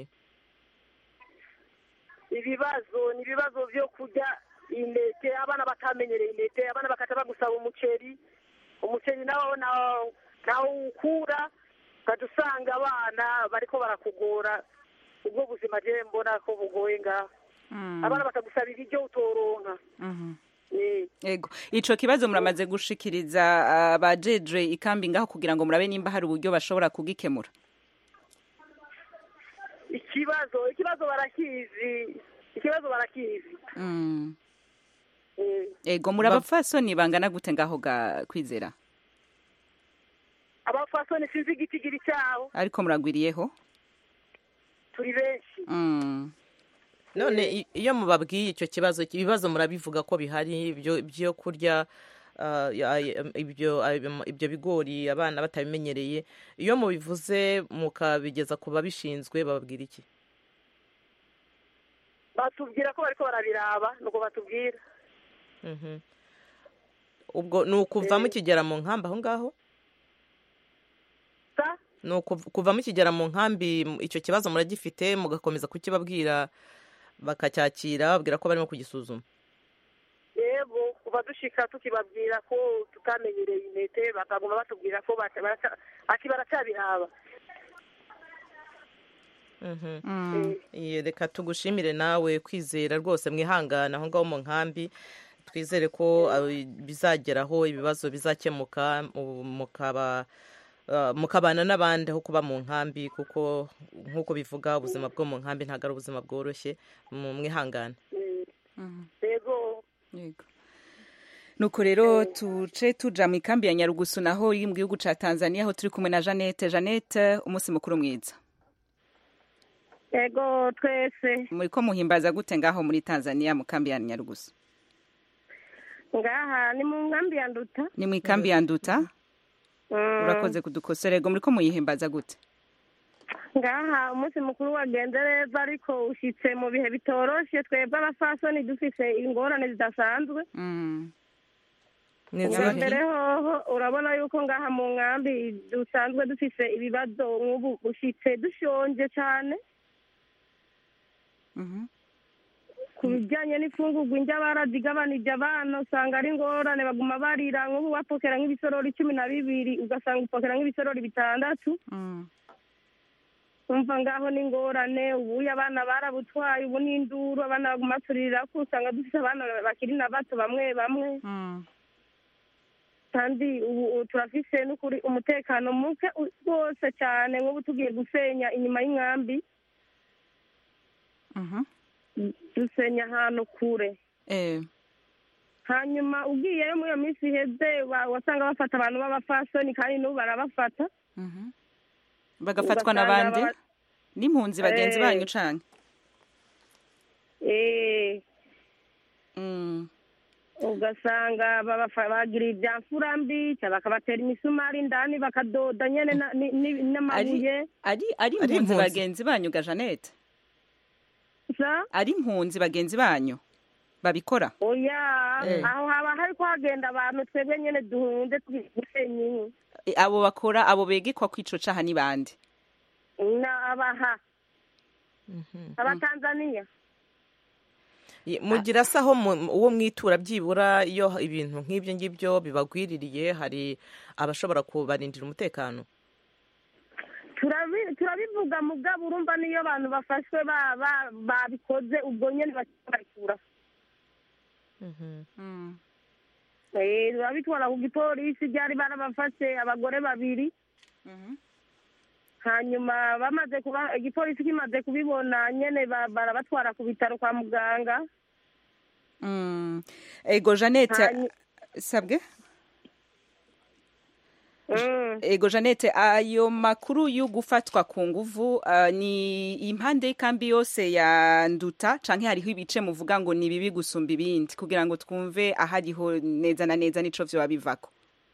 ibibazo ni ibibazo byo kurya intete abana batamenyereye intete abana bakaca bagusaba umuceri umuceri nawo nawo nawo ukura ukaca usanga abana bariko barakugora ubwo buzima je mbona ko bugoye ngaho abana bakagusaba ibiryo utoronka Mhm. Eh, ego ico kibazo muramaze gushikiriza abajejwe ikambi ngaho kugira ngo murabe nimba hari uburyo bashobora kugikemura ikibazo ikibazo barakizi ikibazo barakizi Mm. Eh, ego muri abapfasoni bangana gute ngaho ga kwizera abafasoni sinzi igitigiri cyabo ariko muragwiriyeho turi benshi Mm. none i- iyo mubabwiye icyo kibazo ibibazo murabivuga ko bihari ibyo byo kurya ah, ya- ibyo ibyo bigori abana batabimenyereye iyo mubivuze mukabigeza ku babishinzwe bababwira iki batubwira ko bariko barabiraba nuko batubwira Mhm. ubwo ni ukuva mukigera mu nkambi aho ngaho sa ni ukuv- kuva mukigera mu nkambi m- icyo kibazo muragifite mugakomeza kukibabwira bakacyakira babwira ko barimo kugisuzuma yego kuva dushika tukibabwira ko tutamenyereye intete bakaguma batubwira ko bata- baraca- ati baracyabiraba Mhm. Mm. Iye, reka tugushimire nawe kwizera rwose mwihangana aho ngaho mu nkambi twizere ko ah, bizageraho ibibazo bizakemuka mu- mukaba ah, mukabana n'abandi aho kuba mu nkambi kuko nk'uko bivuga ubuzima bwo mu nkambi ntabwo ari ubuzima bworoshye mu mwihangane yego Yego. nuko rero tuce tuja mu ikambi ya nyarugusu naho iri mu gihugu ca tanzania aho turi kumwe na jeannette jeannette umunsi mukuru mwiza yego twese muriko muhimbaza gute ngaho muri tanzania mu kambi ya nyarugusu ngaha ni mu nkambi ya nduta ni mu ikambi ya nduta Mm. urakoze kudukosora ego muriko muyihimbaza gute ngaha umunsi mukuru wagenze neza ariko ushyitse mu bihe bitoroshe twebwe abafasoni dufise ingorane zidasanzwe Mm. ubwa mbere hoho urabona yuko ngaha mu nkambi dusanzwe dufise ibibazo nk'ubu ushyitse dushonje cyane ku bijyanye n'imfungurwa indya barazigabanije abana usanga ari ingorane baguma barira nk'ubu bapokera nk'ibisorori cumi na bibiri ugasanga upokera nk'ibisorori bitandatu umva ngaho ni ingorane ubuye abana barabutwaye ubu ni induru abana baguma turirira ko usanga dufite abana bakiri na bato bamwe bamwe kandi ubu turafise n'ukuri umutekano muke rwose cyane nk'ubu tugiye gusenya inyuma y'inkambi dusenya ahantu kure hanyuma ugiyeyo muri iyo minsi iheze wasanga bafata abantu b'abafasoni kandi n'ubu barabafata bagafatwa n'abandi n'impunzi bagenzi banyu canke ugasanga bagira ibya mfurambi bakabatera imisumari indani bakadoda nyene n'amabuye ari ari impunzi bagenzi banyu ga Janete ari impunzi bagenzi banyu babikora oya aho haba hariko hagenda abantu twebwe nyene duhunze gusenya inkwi abo bakora abo begekwa kwico caha ni bande na abaha abatanzaniya mugira se aho uwo mwitura byibura iyo ibintu nk'ibyo ngibyo bibagwiririye hari abashobora kubarindira umutekano turabivuga mugabo urumva niyo abantu bafashwe babikoze ubwo nyine bakibakura babitwara ku gipolisi byari barabafashe abagore babiri hanyuma bamaze kuba igipolisi kimaze kubibona nyine barabatwara ku bitaro kwa muganga ego jeannette sabwe ego jeannette ayo makuru yo gufatwa ku nguvu ni impande y'ikambi yose ya nduta canke hariho ibice muvuga ngo ni bibi gusumba ibindi kugira ngo twumve ahariho neza na neza nico vyoba bivako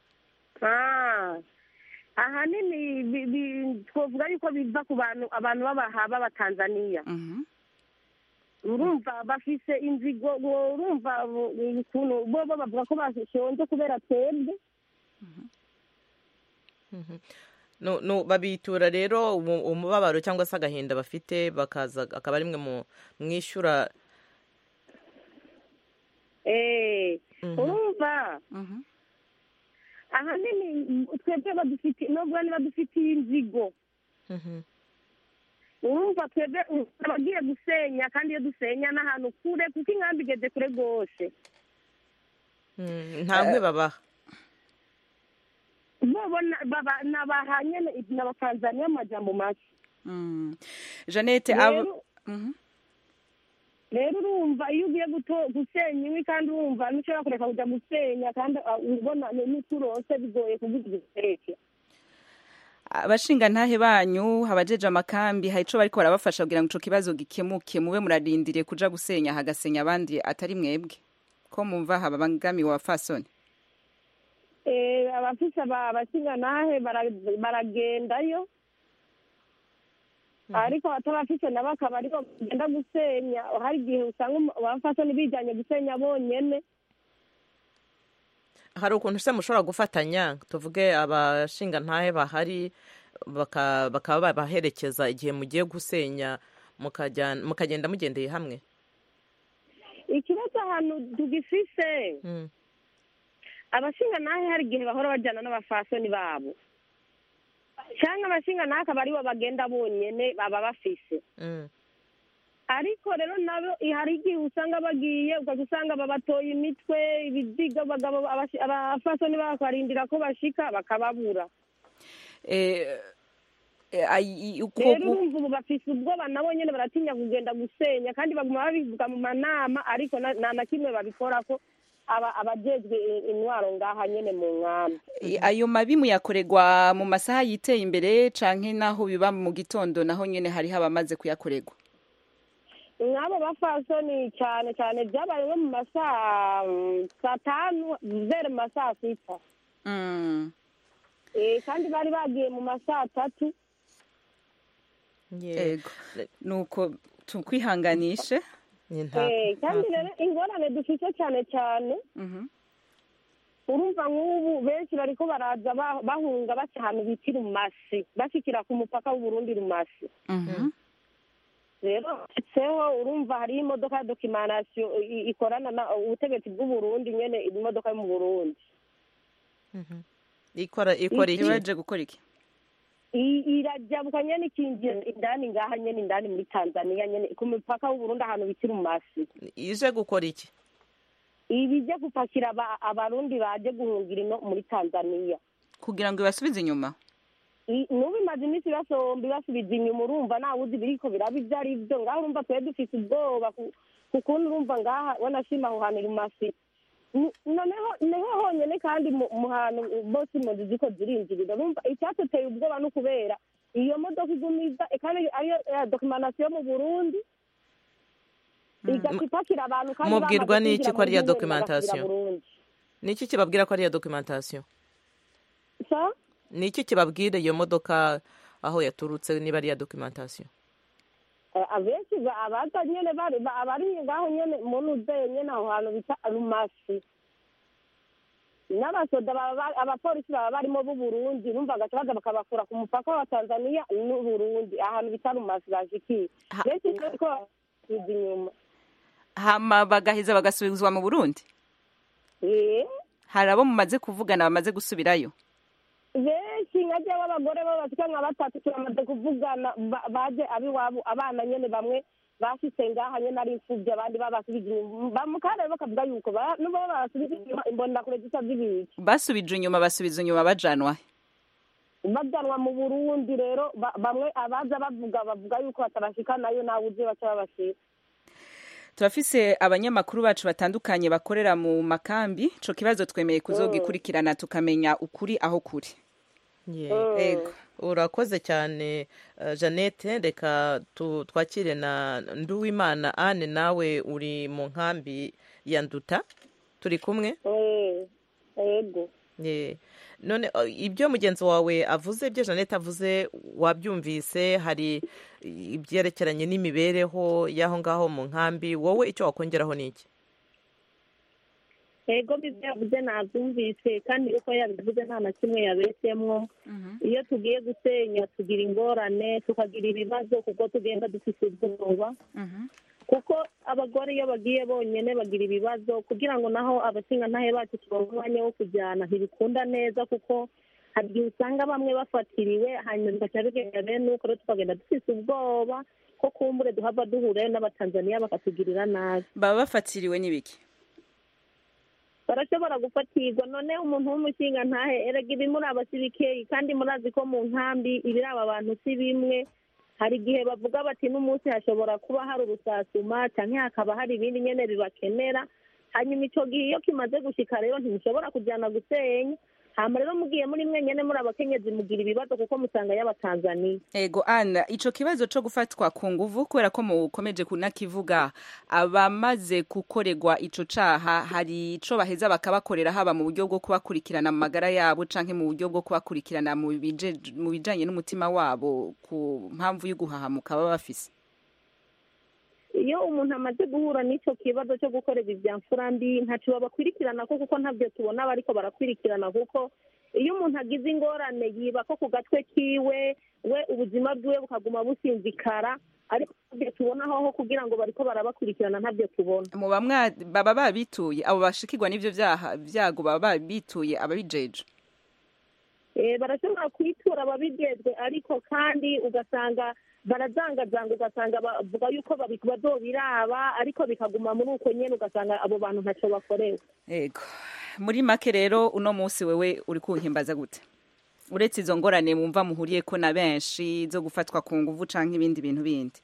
ahanini twavuga yuko biva ku bantu abantu b'abaha b'abatanzaniya urumva bafise inzigo urumva ukuntu bo bavuga ko bashonje kubera twebwe babitura rero umubabaro cyangwa se agahinda bafite bakaza akaba ari mwe mwishyura urumva ahanini twebwe badufitiye nubwo niba dufitiye inzigo urumva twebwe abagiye gusenya kandi iyo dusenya n'ahantu kure kuko inkambi igeze kure rwose nta nkwe babaha bo nabaha nyine n'abatanzaniya amajyambo make jeannette rero urumva iyo ugiye gusenya inkwi kandi urumva ntushobora kureka kujya gusenya kandi ubona n'uturose bigoye kuvuga igitereke abashinga ntahe banyu abajeje amakambi hari ico bariko barabafasha kugira ngo ico kibazo gikemuke mube murarindiriye kuja gusenya hagasenya abandi atari mwebwe ko mumva habangamiwe abafasoni abafise abashinga ntahe baragendayo ariko abatabafise nabo akaba ariko bagenda gusenya hari igihe usanga abafasoni bijanye gusenya bonyene hari ukuntu se mushobora gufatanya tuvuge abashinga ntahe bahari bakaba babaherekeza igihe mugiye gusenya mukagenda mugendeye hamwe ikibazo ahantu tugifise abashinga ntahe hari igihe bahora bajyana n'abafasoni babo cyangwa abashinga ntahe akaba aribo bagenda bonyine baba bafise ariko rero nabo hari igihe usanga bagiye ukajya usanga babatoye imitwe ibiziga abagabo abafasoni bakarindira ko bashika bakababura rero urumva ubu bafise ubwoba nabo nyine baratinya kugenda gusenya kandi baguma babivuga mu manama ariko nta na kimwe babikora ko abajejwe intwaro ngaha nyine mu nkambi ayo mabi muyakorerwa mu masaha yiteye imbere canke naho biba mu gitondo naho nyine hariho abamaze kuyakorerwa nk'abo bafasoni cyane cyane byabaye nko mu masaha saa tanu zere mu masaha sita kandi bari bagiye mu masaha atatu yego nuko tukwihanganishe kandi rero ingorane dufite cyane cyane urumva nk'ubu benshi bariko baraza ba- bahunga baca ahantu bita irumasi bashikira ku mupaka w'uburundi rumasi rero seho urumva hariho imodoka ya dokimanasiyo i- ikorana na ubutegetsi bw'uburundi nyene imodoka yo mu burundi ikora ikora iki ibaje gukora iki I- irajabuka nyene ikinjira indani ngaha nyene indani muri tanzania nyene ku mupaka w'uburundi ahantu bita irumasi ije gukora iki ibije gupakira aba- abarundi baje guhungira ino muri tanzania kugira ngo ibasubize inyuma I- n'ubu imaze iminsi basomba ibasubiza inyuma urumva ntawe uzi biriko biraba ibyo ari byo ngaho urumva twari dufite ubwoba ku- ku kuntu urumva ngaha wanashima aho hantu rumasi N- noneho niho honyene kandi mu mu hantu bose impunzi ziko zirinjirira urumva icyatuteye ubwoba ni ukubera iyo modoka igumiza kandi ariyo ya dokimanasiyo mu burundi igaca ipakira abantu kandi Mubwirwa bamaze n'iki kwinjira ko ari iya muri Burundi documentation? bagasubira Burundi. ni iki kibabwira ko ari iya dokimentasiyo Sa? ni iki kibabwira iyo modoka aho yaturutse niba ari iya dokimentasiyo Eh, abenshi ba- abaza nyene bari ba- abari ngaho nyene muntu uzeye nyene aho hantu bita rumasi n'abasoda baba ba- abapolisi baba barimo b'uburundi urumva bagaca baza bakabakura ku mupaka wa tanzania n'uburundi ahantu bita rumasi bashikiye benshi bariko basubiza inyuma hama bagaheza bagasubizwa mu burundi Eh, hari abo mumaze kuvugana bamaze gusubirayo benshi nka jewe abagore bo bashika nka batatu turamaze kuvugana ba- baje abiwabo abana nyene bamwe bashitse ngaha nyene ari imfuvyi abandi babasubije inyuma bamukare bakavuga yuko ba- nubo babasubije inyuma imbonakure zisa zibiki basubije inyuma basubiza inyuma bajanwa bajanwa mu burundi rero ba- bamwe abaza bavuga bavuga yuko batabashika nayo nawe uzi baca babashira turafise abanyamakuru bacu batandukanye bakorera mu makambi ico kibazo twemeye kuzogikurikirana tukamenya ukuri aho kuri Yeah. Ego. urakoze cyane uh, jeannette reka tu- twakire na nduwimana ane nawe uri mu nkambi ya nduta turi kumwe Eh, yego Yeah. none uh, ibyo mugenzi wawe avuze ibyo jeannette avuze wabyumvise hari ibyerekeranye n'imibereho y'aho ngaho mu nkambi wowe icyo wakongeraho ni iki ego bibyo yavuze nabyumvise kandi uko yabivuze nta na kimwe yabesemwo iyo tugiye gusenya tugira ingorane tukagira ibibazo kuko tugenda dufite ubwoba kuko abagore iyo bagiye bonyine bagira ibibazo kugira ngo naho abashingantahe bacu tubahe umwanya wo kujyana ntibikunda neza kuko hari igihe usanga bamwe bafatiriwe hanyuma bigaca bigenda bene uko rero tukagenda dufite ubwoba ko kumbure duhava duhurayo n'abatanzaniya bakatugirira nabi baba bafatiriwe n'ibiki barashobora gufatirwa none umuntu w'umushinga ntahe erega ibimuraba si bikeyi kandi murazi ko mu nkambi ibiraba abantu si bimwe hari igihe bavuga bati n'umunsi hashobora kuba hari urusasuma cyangwa hakaba hari ibindi nyene bibakenera hanyuma ico gihe iyo kimaze gushika rero ntimushobora kujyana gusenya hama rero mugiye muri mwenyene muri abakenyezi mugira ibibazo kuko musanga y'abatanzaniya ego ana ico kibazo co gufatwa ku nguvu kubera ko mukomeje kunakivuga abamaze gukorerwa ico caha hari ico baheza bakabakorera haba mu buryo bwo kubakurikirana mu magara yabo canke mu buryo bwo kubakurikirana mu bije- mu bijanye n'umutima wabo ku mpamvu y'uguhahamuka baba bafise iyo umuntu amaze guhura n'icyo kibazo cyo gukorera ibya mfurambi ntacyo babakurikirana ko kuko ntabyo tubona bariko barakurikirana kuko iyo umuntu agize ingorane yiba ko ku gatwe kiwe we ubuzima bwiwe bukaguma businzikara ariko ntabyo tubona aho kugira ngo bariko barabakurikirana ntabyo tubona mu bamwa baba babituye abo bashikirwa n'ivyo vyaha vyago baba babituye ababijeje Eh, barashobora kwitura ababijejwe ariko kandi ugasanga barazangazanga ugasanga bavuga yuko babi- bazobiraba ariko bikaguma muri uko nyene ugasanga abo bantu ntacyo bakorewe ego muri make rero uno munsi wewe uri kunkimbaza gute uretse izo ngorane mwumva muhuriyeko na benshi zo gufatwa ku nguvu canke ibindi bintu bindi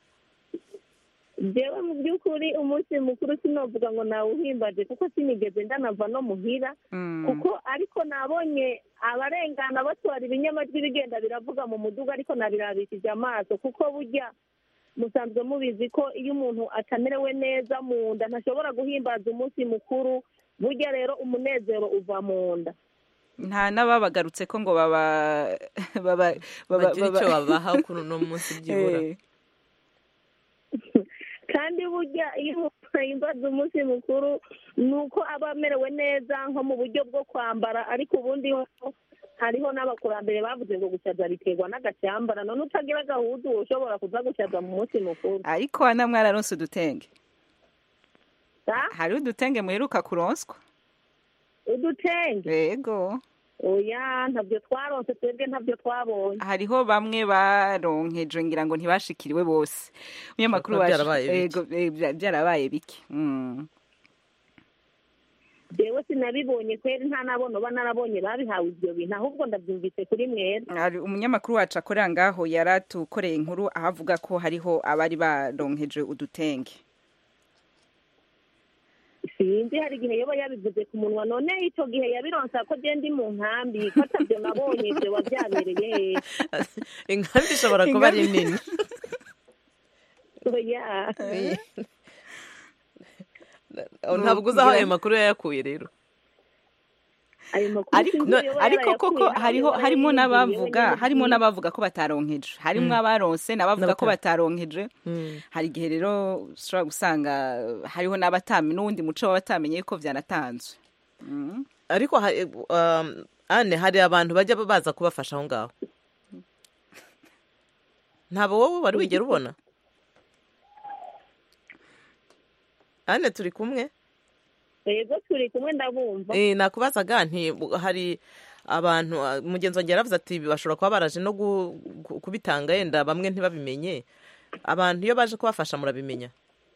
jewe mu by'ukuri umunsi mukuru sinovuga ngo nawuhimbaje kuko sinigeze ndanava no muhira kuko ariko nabonye abarengana batwara ibinyamajwi bigenda biravuga mu muduga ariko nabirabishije amaso kuko burya musanzwe mubizi ko iyo umuntu atamerewe neza mu nda ntashobora guhimbaza umunsi mukuru burya rero umunezero uva mu nda nta n'ababagarutse ko ngo baba baba baba bagira icyo babaha kuri uno munsi byibura Eh. kandi burya iyo ahimbaza umunsi mukuru ni uko aba amerewe neza nko mu buryo bwo kwambara ariko ubundi ho hariho n'abakurambere bavuze ngo gusaza biterwa n'agasyambara none utagira agahuzu ushobora kuza gusaza mu munsi mukuru ariko hano mwararonse udutenge Ah? hari udutenge muheruka kuronswa udutenge yego oya ntabyo twaronse twebwe ntabyo twabonye hariho bamwe baronkejwe ngira ngo ntibashikiriwe bose umunyamakuru Kuba wacu byarabaye bike. yego eh, bya- byarabaye bike Mm. jewe sinabibonye kweri nta nabono ba narabonye babihawe ibyo bintu ahubwo ndabyumvise kuri mwebwe Hari umunyamakuru wacu akorera ngaho yaratukoreye inkuru aho avuga ko hariho abari baronkeje udutenge sinzi hari igihe yoba yabivuze ku munwa none icyo gihe yabironsa ko je ndi mu nkambi ko atabyo nabonye ibyo wabyabereye inkambi ishobora kuba ari Inkambi- nini oya ntabwo uzi aho ayo makuru yayakuye rero ayo makuru ariko sinzi no- iyo yoba ariko koko yarayakuye, hariho yoba harimo yariyumviye, n'abavuga yoba harimo yariyumviye. n'abavuga ko bataronkeje harimo Mm. abaronse n'abavuga ko N'abata- bataronkeje hari igihe rero ushobora gusanga hariho n'abatamenye n'uwundi muco w'abatamenye ko byanatanzwe Mm. ariko ha- um, ane hari abantu bajya baza kubafasha aho ngaho ntabwo wowe wari wigera ubona ane turi kumwe yego turi kumwe ndabumva Eh, nakubazaga nti bu- hari abantu ah, mugenzi wanjye yaravuze ati bashobora kuba baraje no gu- gu- kubitanga yenda bamwe ntibabimenye abantu iyo baje kubafasha murabimenya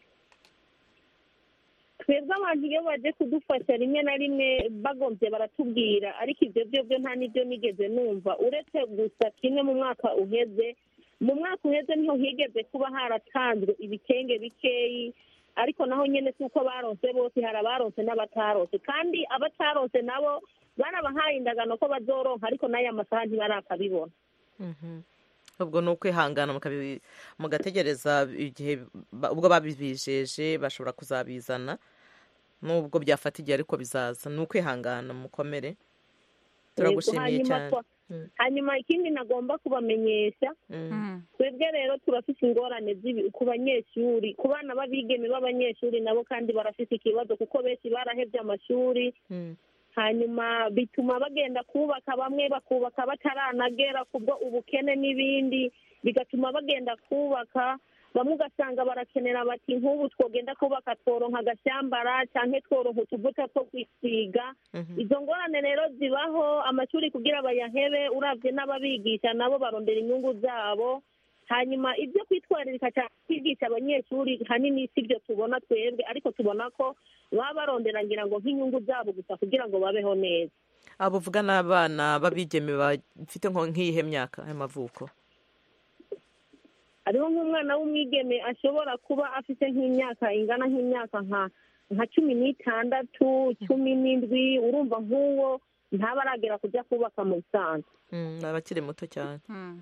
twebwe abantu iyo baje kudufasha rimwe na rimwe bagombye baratubwira ariko ibyo byo byo nta n'ibyo nigeze numva uretse gusa kimwe mu mwaka uheze mu mwaka uheze niho higeze kuba haratanzwe ibitenge bikeyi ariko naho nyine si uko baronse bose hari abaronse n'abataronse kandi abataronse nabo barabahaye indagano ko bazoronka ariko n'aya masaha ntibarakabibona ubwo ni ukwihangana mukabi- mugategereza igihe ba- ubwo babibijeje bashobora kuzabizana nubwo byafata igihe ariko bizaza ni ukwihangana mukomere turagushimiye Yego, hanyuma cyane twa- hanyuma ikindi nagomba kubamenyesha twebwe rero turafite ingorane z'ibi- ku banyeshuri ku bana b'abigeme b'abanyeshuri nabo kandi barafite ikibazo kuko benshi barahebye amashuri hanyuma bituma bagenda kubaka bamwe bakubaka bataranagera kubwo ubukene n'ibindi bigatuma bagenda kubaka bamwe ugasanga barakenera bati nk'ubu twogenda kubaka tworonka agashyambara cyangwa tworonka utuvuta two kwisiga izo ngorane rero zibaho amashuri kugira bayahebe urabye n'ababigisha nabo barondera inyungu zabo hanyuma ibyo kwitwararika cyane kwigisha abanyeshuri hanini si byo tubona twebwe ariko tubona ko baba barondera ngira ngo nk'inyungu zabo gusa kugira ngo babeho neza abo uvuga ni abana b'abigeme bafite nko nk'iyihe myaka y'amavuko hariho nk'umwana w'umwigeme ashobora kuba afite nk'imyaka ingana nk'imyaka nka nka cumi n'itandatu cumi n'indwi urumva nk'uwo ntaba aragera kujya kubaka mu bisanzwe Mm, ni abakiri muto cyane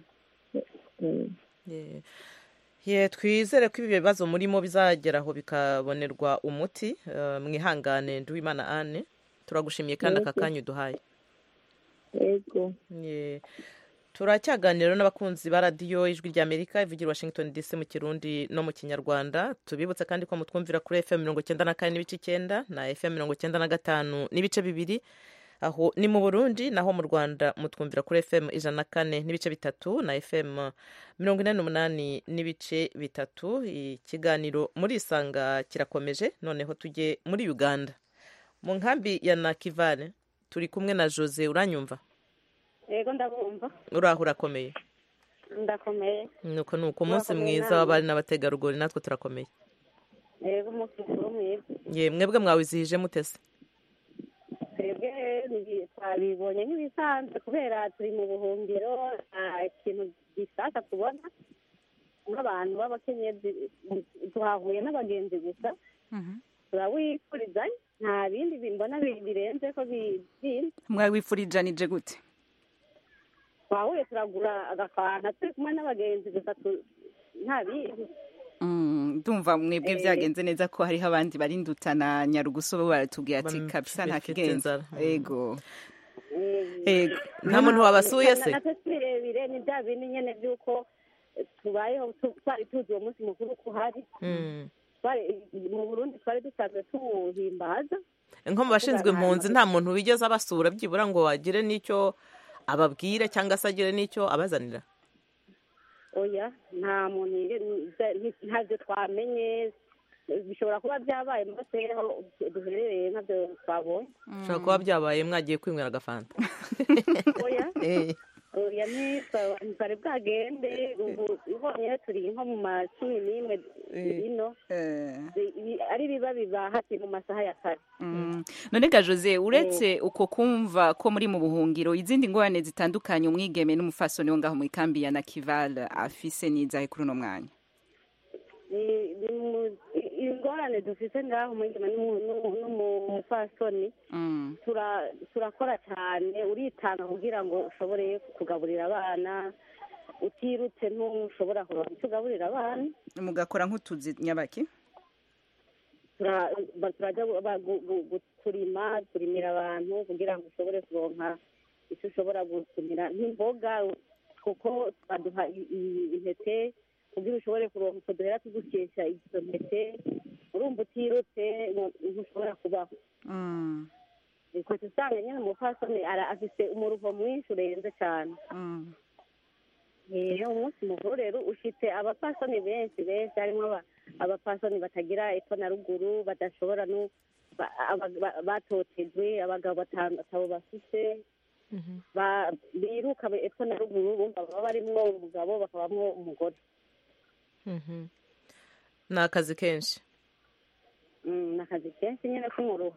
Yeah. Yeah, twizere ko ibi bibazo murimo bizageraho bikabonerwa umuti Eh, mwihangane nduwimana ane turagushimiye kandi aka Yego. kanya uduhaye yego Yeah. turacyaganira n'abakunzi ba radiyo ijwi ry'amerika ivugira i washington dc mu kirundi no mu kinyarwanda tubibutse kandi ko mutwumvira kuri fm mirongo icyenda na kane n'ibice icyenda na fm mirongo icyenda na gatanu n'ibice bibiri aho ni mu burundi naho mu rwanda mutwumvira kuri fm ijana na kane n'ibice bitatu na fm mirongo inani n'umunani n'ibice bitatu ikiganiro muri isanga kirakomeje noneho tujye muri uganda mu nkambi ya nakivale turi kumwe na jose uranyumva yego ndabumva uraho urakomeye ndakomeye nuko ni uko umunsi Murakomeye mwiza namwe. w'abari n'abategarugori natwe turakomeye yego umunsi mukuru mwiza ye mwebwe mwawizihije mutese twebwe ni- twabibonye nk'ibisanzwe kubera turi mu buhungiro nta kintu gisasa tubona nk'abantu b'abakenyezi tuhahuye n'abagenzi gusa turawifurizanya nta bindi bimbona bi- birenze ko bi- bindi mwawifurijanije gute twahuye turagura agafanta turi kumwe n'abagenzi gusa tu- nta bindi Mm, ndumva mwebwe Eh. byagenze neza ko hariho abandi bari ndutana nyarugusu bo baratubwiye ati Bam- kabisa nta bifite kigenza inzara. ego Eh, ego nta muntu wabasuye se natwe si birebire ni bya bindi nyine by'uko tubayeho tu- twari tuzi uwo munsi mukuru ko uhari Mm. twari mu burundi twari dusanzwe tuwuhimbaza nko mu bashinzwe impunzi nta muntu wigeze abasura byibura ngo agire n'icyo ababwire cyangwa se agire n'icyo abazanira oya nta muntu yige- ntabyo twamenye bishobora kuba byabaye mu gace aho duherereye ntabyo twabonye bishobora kuba byabaye mwagiye kwinywera agafanta oya Eh, oya ntitwari bwagende ubu ubonye turi nko mu ma cumi n'imwe ino Ibi- ari biba biba hati mu masaha ya kare Mm. none ga jose uretse uko kumva ko muri mu buhungiro izindi ngorane zitandukanye umwigeme n'umufasoni wo ngaho mu ikambi ya nakival afise n'izahe kuri uno mwanya Ni- ni mu- i- ingorane dufite ngaho umwigeme n'umu- n'umu- n'umupfasoni Mm. tura- turakora cyane uritanga kugira ngo ushobore kugaburira abana utirutse ntushobora kuronka icyo ugaburira abana mugakora nk'utuzi nyabaki Tura- ba- turajya gu- ba- gu- gu- gu- kurima turimira abantu kugira ngo ushobore kuronka icyo ushobora gusumira nk'imboga kuko baduha i- i- intete kugira ushobore kuronka utwo duhera tugukesha izo ntete urumva utirutse ngo- ntushobora kubaho Mm. ukahita usanga nyine umupfasoni ara- afise umuruho mwinshi urenze cyane Mm. rero umunsi mukuru rero ufite abapfasoni benshi benshi harimo aba- abapfasoni batagira epfo na ruguru badashobora no ba- aba- ba- batotejwe abagabo batanu batabo bafise ba- biruka epfo na ruguru bumva baba barimwo umugabo bakabamwo umugore mhm. ni akazi kenshi Mm, ni akazi kenshi nyine k'umuruho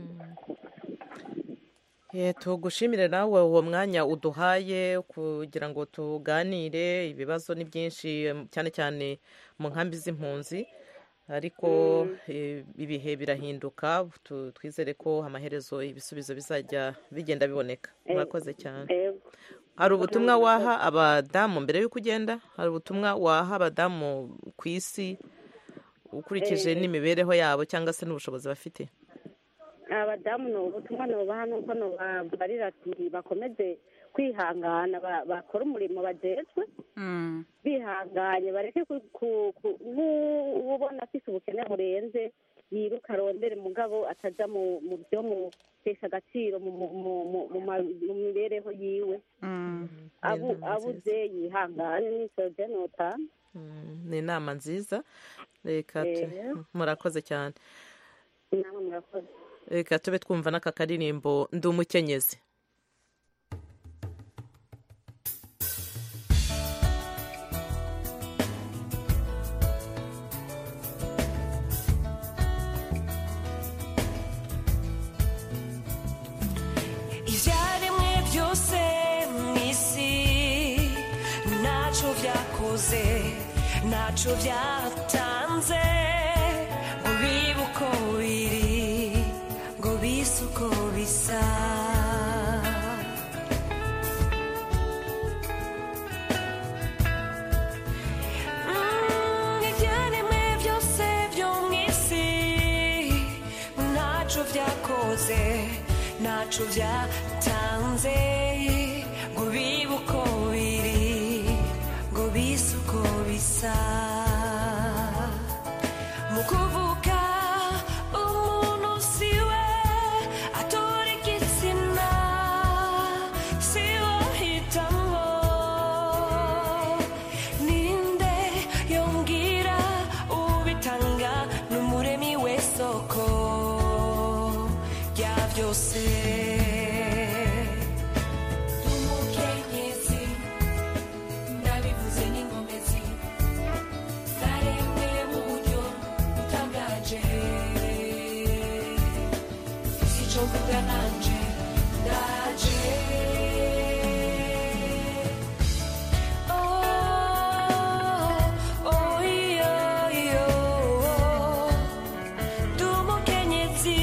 Eh, tugushimire nawe uwo mwanya uduhaye kugira ngo tuganire ibibazo ni byinshi em, cyane cyane mu nkambi z'impunzi ariko eh, ibihe birahinduka tu- twizere ko amaherezo ibisubizo bizajya bigenda biboneka Eh, murakoze cyane Ego. hari ubutumwa waha abadamu mbere y'uko ugenda hari ubutumwa waha abadamu ku isi ukurikije Eh. n'imibereho yabo cyangwa se n'ubushobozi bafite abadamu ni ubutumwa nubaha nuko nubabarira ati bakomeze kwihangana ba- bakore umurimo bajejwe Mm. bihanganye bareke ku- ku- ku- nk'ubona afise ubukene burenze yiruka arondere mugabo ataja mu mu byo mutesha agaciro mu mu- mu- mu- mu ma- mu mibereho yiwe Mm. Abu- abuze yihangane nico je notanga Mm, ni inama nziza reka tu- Eh. murakoze cyane namwe murakoze reka tube twumva n'aka karirimbo ndi umukenyezi ibyaremwe byose mu isi ntacyo byakoze ntacyo byatanze ngo bibe uko biri ngo bise uko bisa Mm, ibyaremwe byose byo mu isi ntacyo byakoze ntacyo byatanze ngo bibe uko biri ngo bise uko bisa mu kuvuka umuntu siwe atora igitsina siwe ahitamo ninde yongera ubitanga n'umuremi w'isoko rya byose umukenyezi ndabivuze n'ingomezi zaremwe mu buryo butangaje sico mvuga nanje ndaje Oh, oh, iyo, iyo, ndi umukenyezi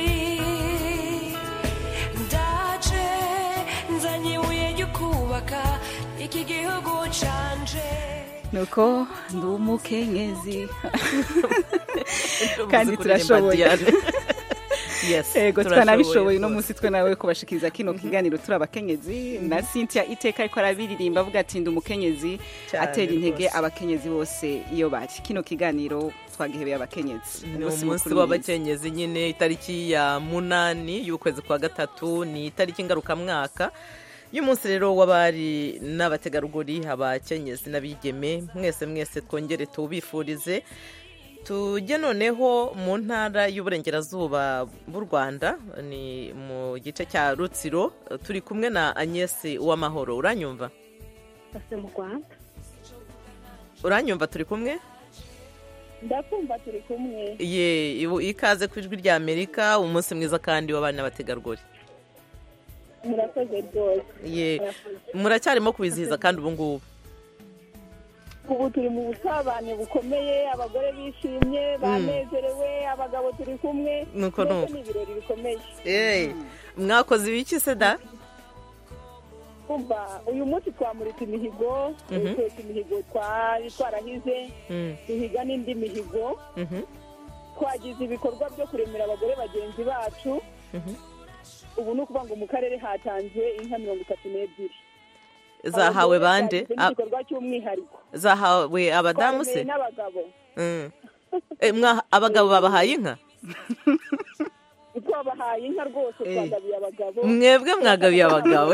ndaje nzanye ibuye ryo kubaka iki gihugu canje nuko ndi umukenyezi Ndumva kandi uzi kuririmba turashoboye Diane. Yes, ego turashoboye twanabishoboye uno rwose. munsi twe nawe kubashikiriza kino kiganiro turi abakenyezi na cynthia iteka ariko arabiririmba avuga ati ndi umukenyezi Cyane atera intege rwose. abakenyezi bose iyo bari kino kiganiro twagihebeye abakenyezi ni umunsi w'abakenyezi nyine itariki ya munani y'ukwezi kwa gatatu ni itariki ngarukamwaka y'umunsi rero w'abari n'abategarugori abakenyezi n'abigeme mwese mwese twongere tubifurize tujye noneho mu ntara y'uburengerazuba bw'u rwanda ni mu gice cya rutsiro turi kumwe na agnès uwamahoro uranyumva mu rwanda uranyumva turi kumwe ndakumva turi kumwe ye ikaze ku ijwi rya amerika umunsi mwiza kandi w'abana n'abategarugori murakoze rwose ye muracyarimo kubizihiza kandi ubu ngubu ubu turi mu busabane bukomeye abagore bishimye banezerewe abagabo turi kumwe nuko nuko ni ibirori bikomeye mwakoze ibiki se da kumva uyu munsi twamuritse imihigo twese imihigo twari twarahize duhiga n'indi mihigo twagize ibikorwa byo kuremera abagore bagenzi bacu ubu ni ukuvuga ngo mu karere hatanzwe inka mirongo itatu n'ebyiri zahawe bande igikorwa cy'umwihariko zahawe abadamu se n'abagabo abagabo babahaye inka twabahaye inka rwose twagabiye abagabo mwebwe mwagabiye abagabo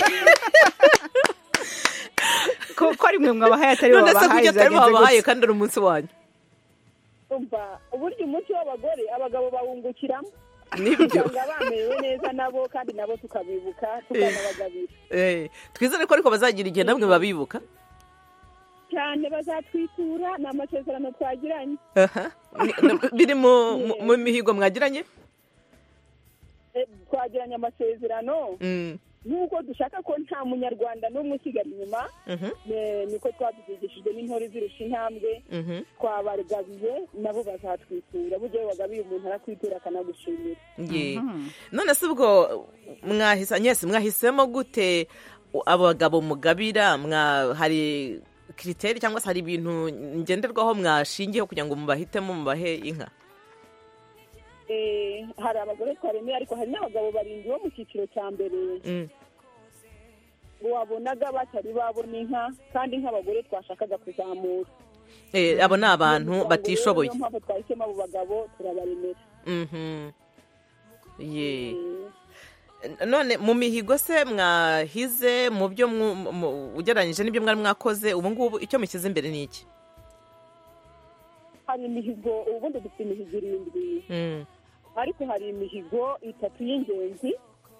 ko ari mwe mwabahaye atari bo none se babahaye kuki atari bo babahaye kandi ari umunsi wanyu umva uburyo umunsi w'abagore abagabo bawungukiramo nibyo usanga bamerewe neza nabo kandi nabo tukabibuka tukanabagabira twizere ko ariko bazagira igihe namwe babibuka cyane bazatwitura ni amasezerano twagiranye biri mu mihigo mwagiranye twagiranye amasezerano nk'uko dushaka ko nta munyarwanda n'umwe usigara inyuma niko twabyigishijwe n'intore zirusha intambwe twabagabiye nabo bazatwitura burya iyo wagabiye umuntu arakwitura akanagushimira none se ubwo mwahise mwahisemo gute abagabo mugabira hari kiriteri cyangwa se hari ibintu ngenderwaho mwashingiyeho kugira ngo mubahitemo mubahe inka hari abagore twaremeye ariko hari n'abagabo barindwi bo mu cyiciro cya mbere wabonaga batari babona inka kandi nk'abagore twashakaga kuzamura abo ni abantu batishoboye niyo mpamvu twahisemo abo bagabo turabaremera none mu mihigo se mwahize mu byo ugereranyije n'ibyo mwari mwakoze ubu ngubu icyo mushyize imbere ni iki hari imihigo ubundi dufite imihigo irindwi ariko hari imihigo itatu y'ingenzi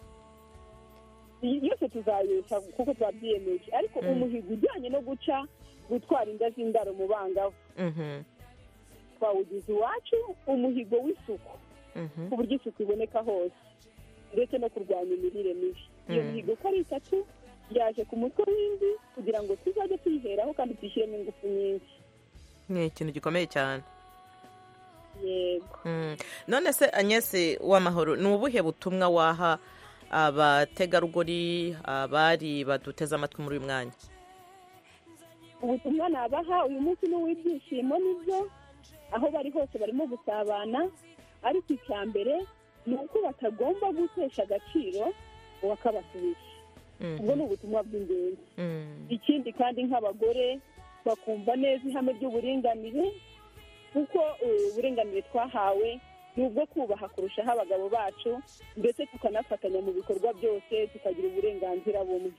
yose tuzayesha kuko twabyiyemeje ariko umuhigo ujyanye no guca gutwara inda z'indaro mu bangavu twawugize iwacu umuhigo w'isuku ku buryo isuku iboneka hose ndetse no kurwanya imirire mibi iyo mihigo uko ari itatu yaje ku mutwe w'indi kugira ngo tuzajye tuyiheraho kandi tuyishyiremo ingufu nyinshi ni ikintu gikomeye cyane yego none se agnese w'amahoro ni ubuhe butumwa waha abategarugori abari baduteze amatwi muri uyu mwanya ubutumwa nabaha uyu munsi ni uw'ibyishimo nibyo aho bari hose barimo gusabana ariko icya mbere ni uko batagomba gutesha agaciro uwakabasubije ubwo ni ubutumwa bw'ingenzi ikindi kandi nk'abagore bakumva neza ihame ry'uburinganire kuko uburinganire twahawe ni ubwo kubaha kurushaho abagabo bacu ndetse tukanafatanya mu bikorwa byose tukagira uburenganzira bumwe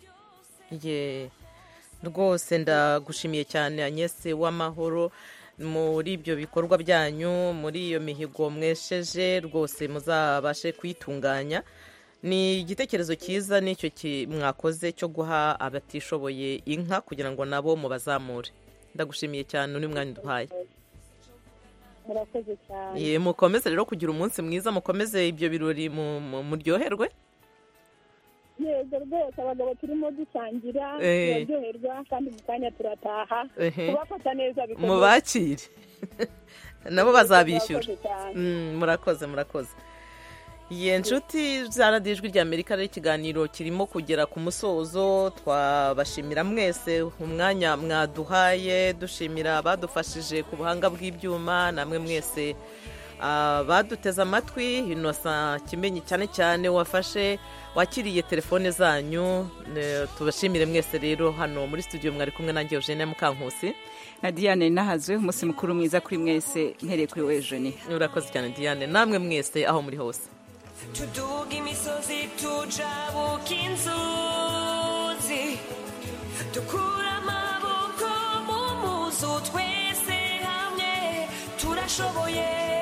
rwose ndagushimiye cyane agnese w'amahoro muri ibyo bikorwa byanyu muri iyo mihigo mwesheje rwose muzabashe kuyitunganya ni igitekerezo cyiza n'icyo mwakoze cyo guha abatishoboye inka kugira ngo nabo mubazamure ndagushimiye cyane undi mwanya uduhaye murakoze cyane mukomeze rero kugira umunsi mwiza mukomeze ibyo birori muryoherwe yego rwose abagabo turimo dusangira turaryoherwa kandi mu kanya turataha kubafata neza bikomeye mubakire nabo bazabishyura murakoze murakoze iyi nshuti zaradiye ijwi rya amerika rero ikiganiro kirimo kugera ku musozo twabashimira mwese umwanya mwaduhaye dushimira abadufashije ku buhanga bw'ibyuma namwe mwese abaduteze amatwi inosa kimenyi cyane cyane wafashe wakiriye telefone zanyu ne- tubashimire mwese rero hano muri studio mwari kumwe nanjye eugene mukankusi na diane nahazwe umunsi mukuru mwiza kuri mwese mpereye kuri we jeni urakoze cyane diane namwe mwese aho muri hose tuduga imisozi tujabuka inzuzi dukura amaboko mu muzu twese hamwe turashoboye